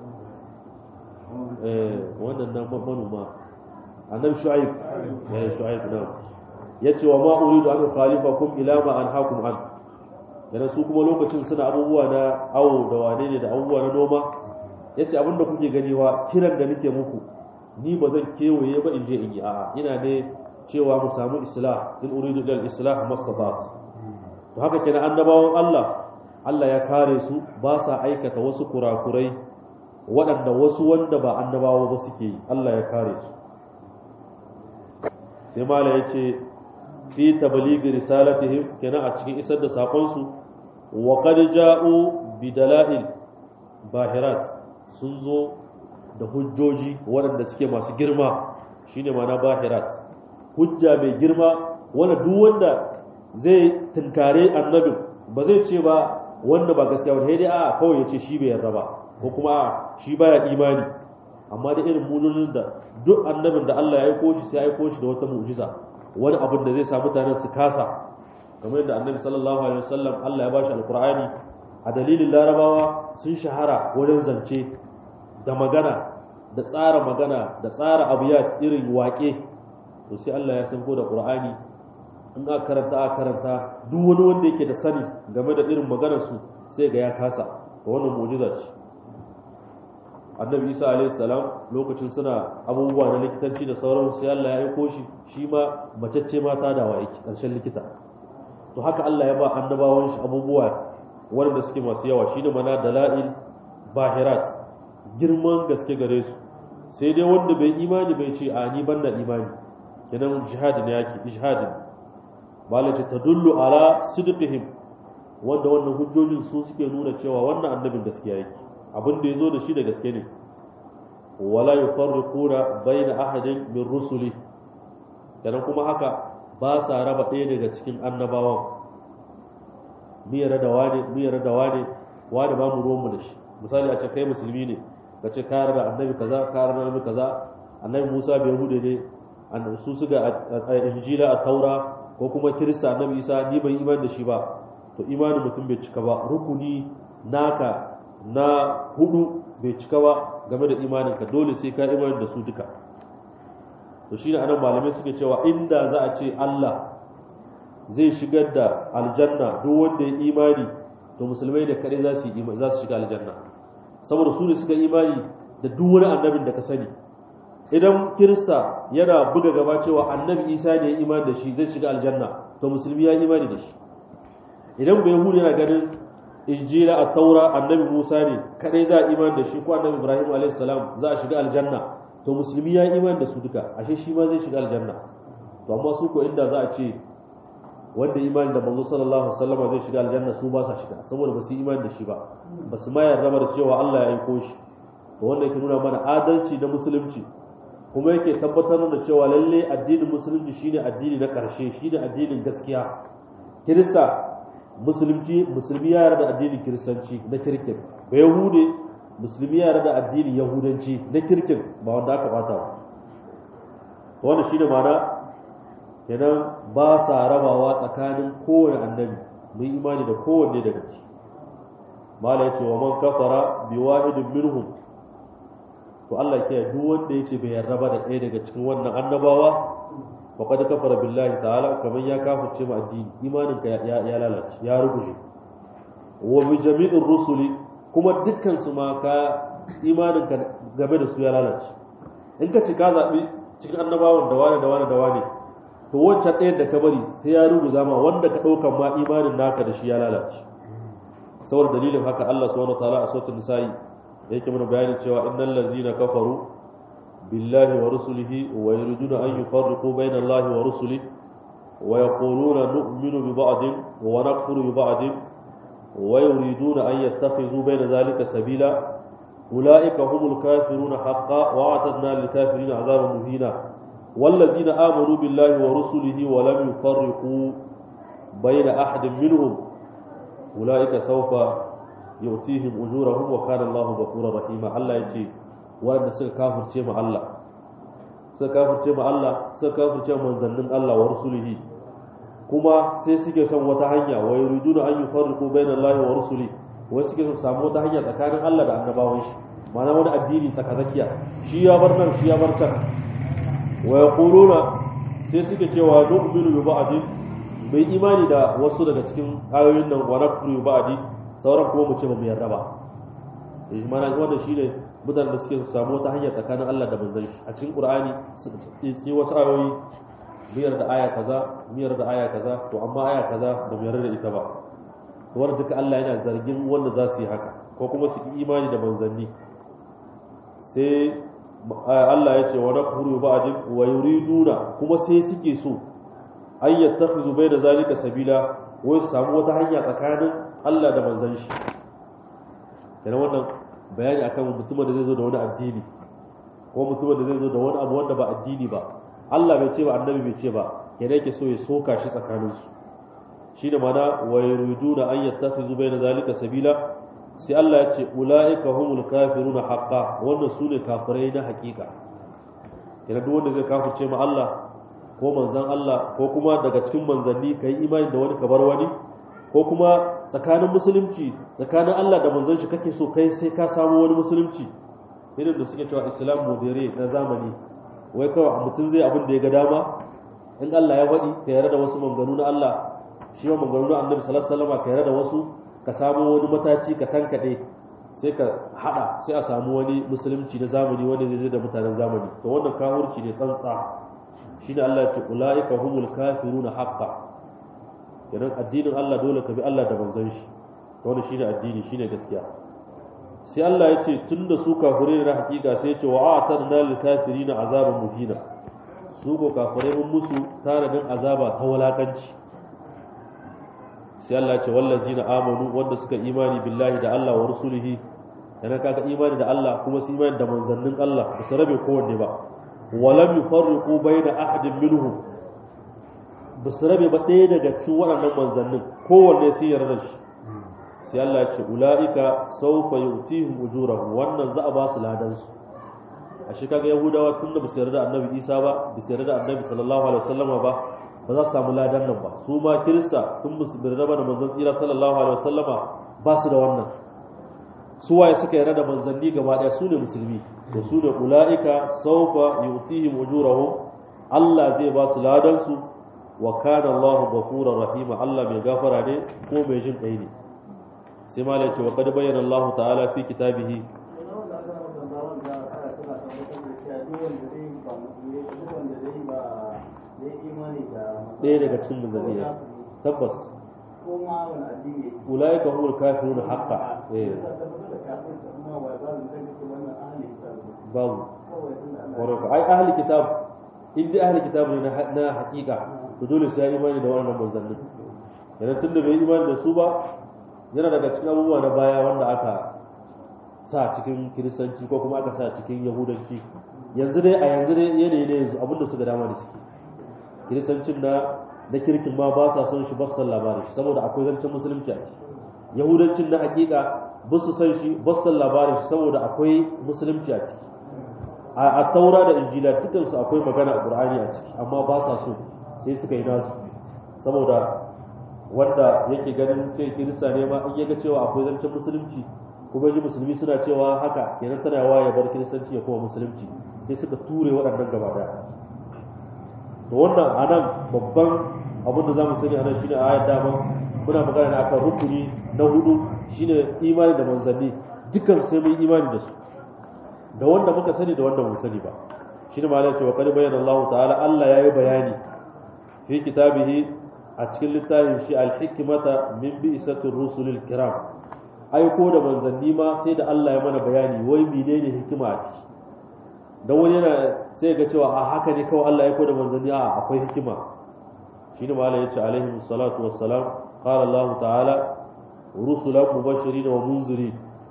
eh wannan nan manoma annabi shu'aib ya shu'aib na yace wa ma uridu an ukhalifakum ila ma anhaakum an yana su kuma lokacin suna abubuwa na awo da wane ne da abubuwa na noma yace abinda kuke gani wa kiran da nake muku ni ba zan kewaye ba in je in yi a'a ina ne cewa mu samu islah in uridu dal islah masabat to haka kenan annabawan Allah Allah ya kare su ba sa aikata wasu kurakurai waɗanda wasu wanda ba annabawa ba suke yi Allah ya kare su sai mala ya ce fi tablighi risalatihim kenan a cikin isar da sakon su wa qad ja'u bi dalail bahirat sun zo da hujjoji waɗanda suke masu girma shine ma'ana bahirat hujja mai girma wanda duk wanda zai tunkare annabin ba zai ce ba wanda ba gaskiya ba sai dai a kawai ya ce shi bai yarda ba ko kuma a shi baya imani amma da irin mujonin da duk annabin da Allah ya aiko shi sai ya aiko shi da wata mu'jiza wani abin da zai sa mutanen su kasa kamar yadda annabi sallallahu alaihi wasallam Allah ya bashi alqur'ani a dalilin larabawa sun shahara wajen zance da magana da tsara magana da tsara abiyat irin waƙe to sai Allah ya sanko da qur'ani in aka karanta aka karanta duk wani wanda yake da sani game da irin maganar su sai ga ya kasa to wannan mu'jiza ce annabi isa alaihi salam lokacin suna abubuwa na likitanci da sauran sai Allah ya aiko shi shi ma macece mata da wa yake karshen likita to haka Allah ya ba annabawan shi abubuwa wanda suke masu yawa shine mana dalail bahirat girman gaske gare su sai dai wanda bai imani bai ce a ni banda imani kenan jihad ne yake ijhad malace tadullu ala sidqihim wanda wannan hujjojin su suke nuna cewa wannan annabin gaskiya yake abin da yazo da shi da gaske ne wala yufarriquna baina ahadin min rusuli kenan kuma haka ba sa raba ɗaya daga cikin annabawan mu yarda da wane mu yarda da wane wane ba mu ruwan mu da shi misali a ce kai musulmi ne ka ce ka yarda annabi kaza ka yarda annabi kaza annabi Musa bai hude ne annabi su suga a injila a taura ko kuma kirista annabi Isa ni ban iman da shi ba to imanin mutum bai cika ba rukuni naka na hudu bai cika ba game da imaninka dole sai ka imanin da su duka to shine anan malamai suke cewa inda za a ce Allah zai shigar da aljanna duk wanda ya imani to musulmai da kare za su za su shiga aljanna saboda su ne suka imani da duk wani annabin da ka sani idan kirista yana buga gaba cewa annabi isa ne ya imani da shi zai shiga aljanna to musulmi ya imani da shi idan bai yahudu yana ganin injila a taura annabi musa ne kadai za a imani da shi ko annabi ibrahim a.s. za a shiga aljanna to musulmi ya imani da su duka ashe shi ma zai shiga aljanna to amma su ko inda za a ce wanda imani da manzo sallallahu alaihi wasallam zai shiga aljanna su ba sa shiga saboda ba su yi imani da shi ba ba su ma yarda da cewa Allah ya aiko shi to wanda yake nuna mana adalci na musulunci kuma yake tabbatar da cewa lalle addinin musulunci shine addini na karshe shine addinin gaskiya kirista musulunci musulmi ya yarda addinin kiristanci na kirkin ba yahude musulmi ya yarda addinin yahudanci na kirkin ba wanda aka bata ba wannan shine ma'ana kenan ba sa rabawa tsakanin kowane annabi mun imani da kowanne daga ci mala yace wa man kafara bi wahidin minhum to Allah ke duk wanda yace bai yarda ba da ɗaya daga cikin wannan annabawa faqad kafara billahi ta'ala kamar ya kafirce ma addini imanin ka ya, ya lalace ya ruguje wa bi jami'ir rusuli kuma dukkan su ma ka imanin ka game da su ya lalace in ka ci ka zabi cikin annabawan da wani da wani da wani to wancan ɗayan da ka bari sai ya rubuta ma wanda ka ɗaukan ma imanin naka da shi ya lalace saboda dalilin haka Allah subhanahu wa ta'ala a sautin nisa'i yake mana bayani cewa innal ladzina kafaru billahi wa rusulihi wa yuriduna an yufarriqu bayna allahi wa rusulihi wa yaquluna nu'minu bi ba'din wa nakfuru bi ba'din wa yuriduna an yattakhidhu bayna dhalika sabila ulaika humul kafiruna haqqan wa a'tadna lil kafirina 'adaban muhina والذين آمنوا بالله ورسله ولم يفرقوا بين أحد منهم أولئك سوف يؤتيهم أجورهم وكان الله غفورا رحيما الله يجي وأن سك كافر شيء الله سك كافر شيء الله سك كافر شيء من زنن الله ورسوله kuma sai suke son wata hanya wa yuriduna an yufarriqu bayna Allahi wa rusuli wai suke son samu wata hanya tsakanin Allah da annabawan shi ma'ana wani addini tsakatsakiya shi ya bar nan shi ya bar can wa yaquluna sai suke cewa nu'minu bi ba'din bai imani da wasu daga cikin ayoyin nan wa nakfuru bi ba'di sauran kuma mu ce ba mu yarda ba eh mana wannan shine mutanen da suke samu wata hanya tsakanin Allah da manzon shi a cikin Qur'ani sai wasu ayoyi biyar da aya kaza biyar da aya kaza to amma aya kaza ba mu yarda da ita ba to wanda duka Allah yana zargin wanda za su yi haka ko kuma su yi imani da manzanni sai Allah ya ce wa nakfuru ba'din wa yuriduna kuma sai suke so ay yattakhizu bayna zalika sabila wai su samu wata hanya tsakanin Allah da manzon shi yana wannan bayani akan mutumin da zai zo da wani addini ko mutumin da zai zo da wani abu wanda ba addini ba Allah bai ce ba annabi bai ce ba yana yake so ya soka shi tsakanin su shi da mana wa yuriduna an yattakhizu bayna zalika sabila sai Allah ya ce ula'ika humul kafiruna haqqa wannan su ne kafirai na hakika yana duk wanda zai kafirce ma Allah ko manzan Allah ko kuma daga cikin manzanni kai imani da wani kabar wani ko kuma tsakanin musulunci tsakanin Allah da manzon shi kake so kai sai ka samu wani musulunci irin da suke cewa islam modere na zamani wai kawai mutum zai abin da ya ga dama in Allah ya faɗi ka yarda da wasu manganu na Allah shi ma manganu na annabi sallallahu alaihi wasallam ka yarda da wasu ka samu wani mataci ka tankaɗe sai ka haɗa sai a samu wani musulunci na zamani wanda zai da mutanen zamani to wannan kafirci ne tsantsa shine Allah ya ce ulaika humul kafiruna haqqan kenan addinin Allah dole ka bi Allah da manzon shi to wannan shine addini shine gaskiya sai Allah ya ce tunda su kafirai na hakika sai ya ce wa a'tadna lil kafirina azaban muhina su ko kafirai mun musu tanadin azaba ta walakanci sai Allah ce wallazina amanu wanda suka imani billahi da Allah wa rusulihi yana kaga imani da Allah kuma su imani da manzannin Allah ba su rabe kowanne ba walam yufarriqu baina ahadin minhum ba su rabe ba ɗaya daga cikin waɗannan manzannin kowanne sai yarda shi sai Allah ya ce ulaika sawfa yu'tihim ujurahum wannan za a ba su ladan su a shi kaga yahudawa tun da ba su yarda annabi Isa ba ba su yarda annabi sallallahu alaihi wasallama ba ba za su samu ladan nan ba su ma kirista tun musu bin raba da manzon tsira sallallahu alaihi wasallama ba su da wannan su waye suka yarda da manzanni gaba daya su ne musulmi to su ne ulaika sawfa yu'tihim ujurahum Allah zai ba su ladan su wa kana Allahu ghafurur rahima Allah mai gafara ne ko mai jin kai ne sai malai ce wa qad bayyana Allah ta'ala fi kitabihi ɗaya daga cikin manzanni tabbas ulaika humul kafirun haqqa eh babu waraka ai ahli kitab in dai ahli kitab ne na haƙiƙa to dole sai ya imani da wannan manzannin yana tunda bai imani da su ba yana daga cikin abubuwa na baya wanda aka sa cikin kiristanci ko kuma aka sa cikin yahudanci yanzu dai a yanzu dai yanayi ne yanzu abinda suka dama da suke kiristancin na na kirkin ma ba sa son shi ba su san labarin shi saboda akwai zancen musulunci a ciki yahudancin na hakika ba su san shi ba su san labarin shi saboda akwai musulunci a ciki a taura da injila dukansu akwai magana a qur'ani a ciki amma ba sa so sai suka yi nasu saboda wanda yake ganin kai kirista ne ma in ya ga cewa akwai zancen musulunci kuma ji musulmi suna cewa haka kenan tana yawa ya bar kiristanci ya kuma musulunci sai suka ture waɗannan gaba daya to wannan anan babban abin da zamu sani anan shine ayat dama muna magana ne akan rukuni na hudu shine imani da manzanni dukkan sai mun imani da su da wanda muka sani da wanda mu sani ba shine ma cewa qad bayyana Allah ta'ala Allah yayi bayani fi kitabihi a cikin littafin shi al-hikmata min bi'satir rusulil kiram aiko da manzanni ma sai da Allah ya mana bayani wai menene hikima a ciki dan wani yana sai ga cewa a haka ne kawai Allah ya koda manzanni a akwai hikima shine malai yace alaihi salatu wassalam qala Allah ta'ala rusulan mubashirin wa munzirin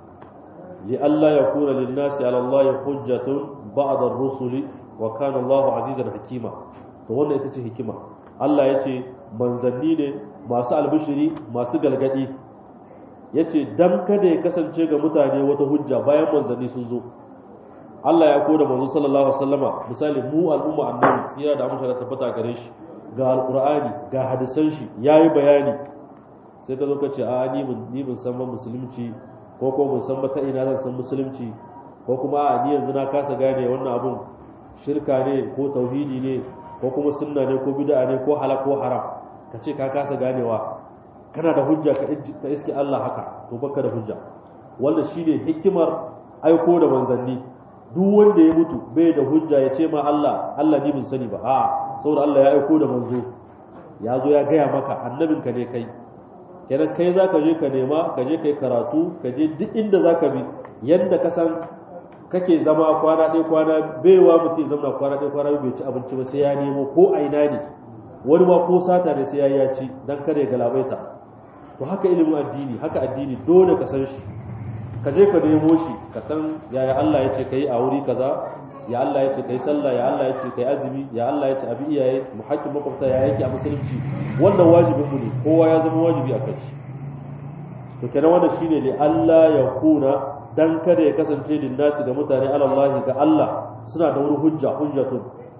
لئلا يكون للناس على الله حجة بعد الرسل وكان الله عزيزا حكيما to wannan ita ce hikima Allah ya ce manzanni ne masu albishiri masu galgadi ya ce dan kada ya kasance ga mutane wata hujja bayan manzanni sun zo Allah ya koda manzo sallallahu alaihi wasallama misali mu al'umma annabi tsira da amince da tabbata gare shi ga alqur'ani ga hadisan shi yayi bayani sai ka zo ka ce a ni mun ni mun san musulunci ko ko mun san ba ta ina zan san musulunci ko kuma a ni yanzu na kasa gane wannan abun shirka ne ko tauhidi ne ko kuma sunna ne ko bid'a ne ko halal ko haram ka ce ka kasa ganewa kana da hujja ka iske Allah haka to baka da hujja wannan shine hikimar aiko da manzanni duk wanda ya mutu bai da hujja ya ce ma Allah Allah ni bin sani ba a saboda Allah ya aiko da manzo ya zo ya gaya maka annabinka ne kai kenan kai za ka je ka nema ka je ka yi karatu ka je duk inda za ka bi yadda ka san kake zama kwana ɗaya kwana baiwa mutum ya zama kwana ɗaya kwana bai ci abinci ba sai ya nemo ko a ina ne wani ma ko sata ne sai ya ya ci dan kada ya galabaita to haka ilimin addini haka addini dole ka san shi ka je ka nemo shi ka san yaya Allah ya ce ka yi a wuri kaza ya Allah ya ce ka yi sallah ya Allah ya ce ka yi azumi ya Allah ya ce abi iyaye mu haƙƙin makwabta ya yake a musulunci wannan wajibin mu ne kowa ya zama wajibi a kai to kenan wannan shine ne Allah ya kuna dan kada ya kasance din nasi ga mutane alallahi ga Allah suna da wani hujja hujjatun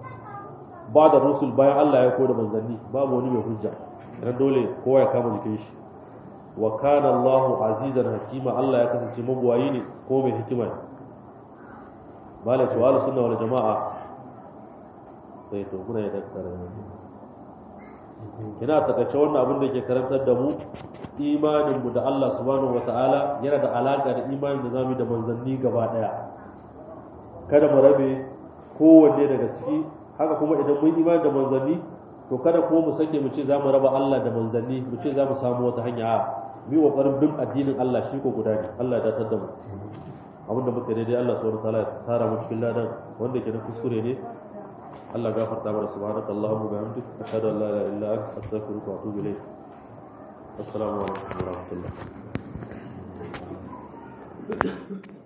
ba da rusul bayan Allah ya koda manzanni babu wani mai hujja dan dole kowa ya kama jikin shi wa kana Allahu azizan hakima Allah ya kasance mabuwayi ne ko mai hikima ne malai ce wala sunna wal jama'a sai to kuna ya dakkara kina takaice wannan abin da ke karantar da mu imanin mu da Allah subhanahu wataala yana da alaka da imanin da zamu da manzanni gaba daya kada mu rabe kowanne daga ciki haka kuma idan mun imani da manzanni to kada kuma mu sake mu ce za mu raba Allah da manzanni mu ce za mu samu wata hanya a mi kokarin bin addinin Allah shi ko guda ne Allah ya datar da mu abinda muka daidai Allah subhanahu wataala ya tara mu cikin ladan wanda ke na kuskure ne Allah gafarta mana subhanaka allahumma wa bihamdika ashhadu an la ilaha illa anta astaghfiruka wa atubu ilayk assalamu alaikum wa rahmatullah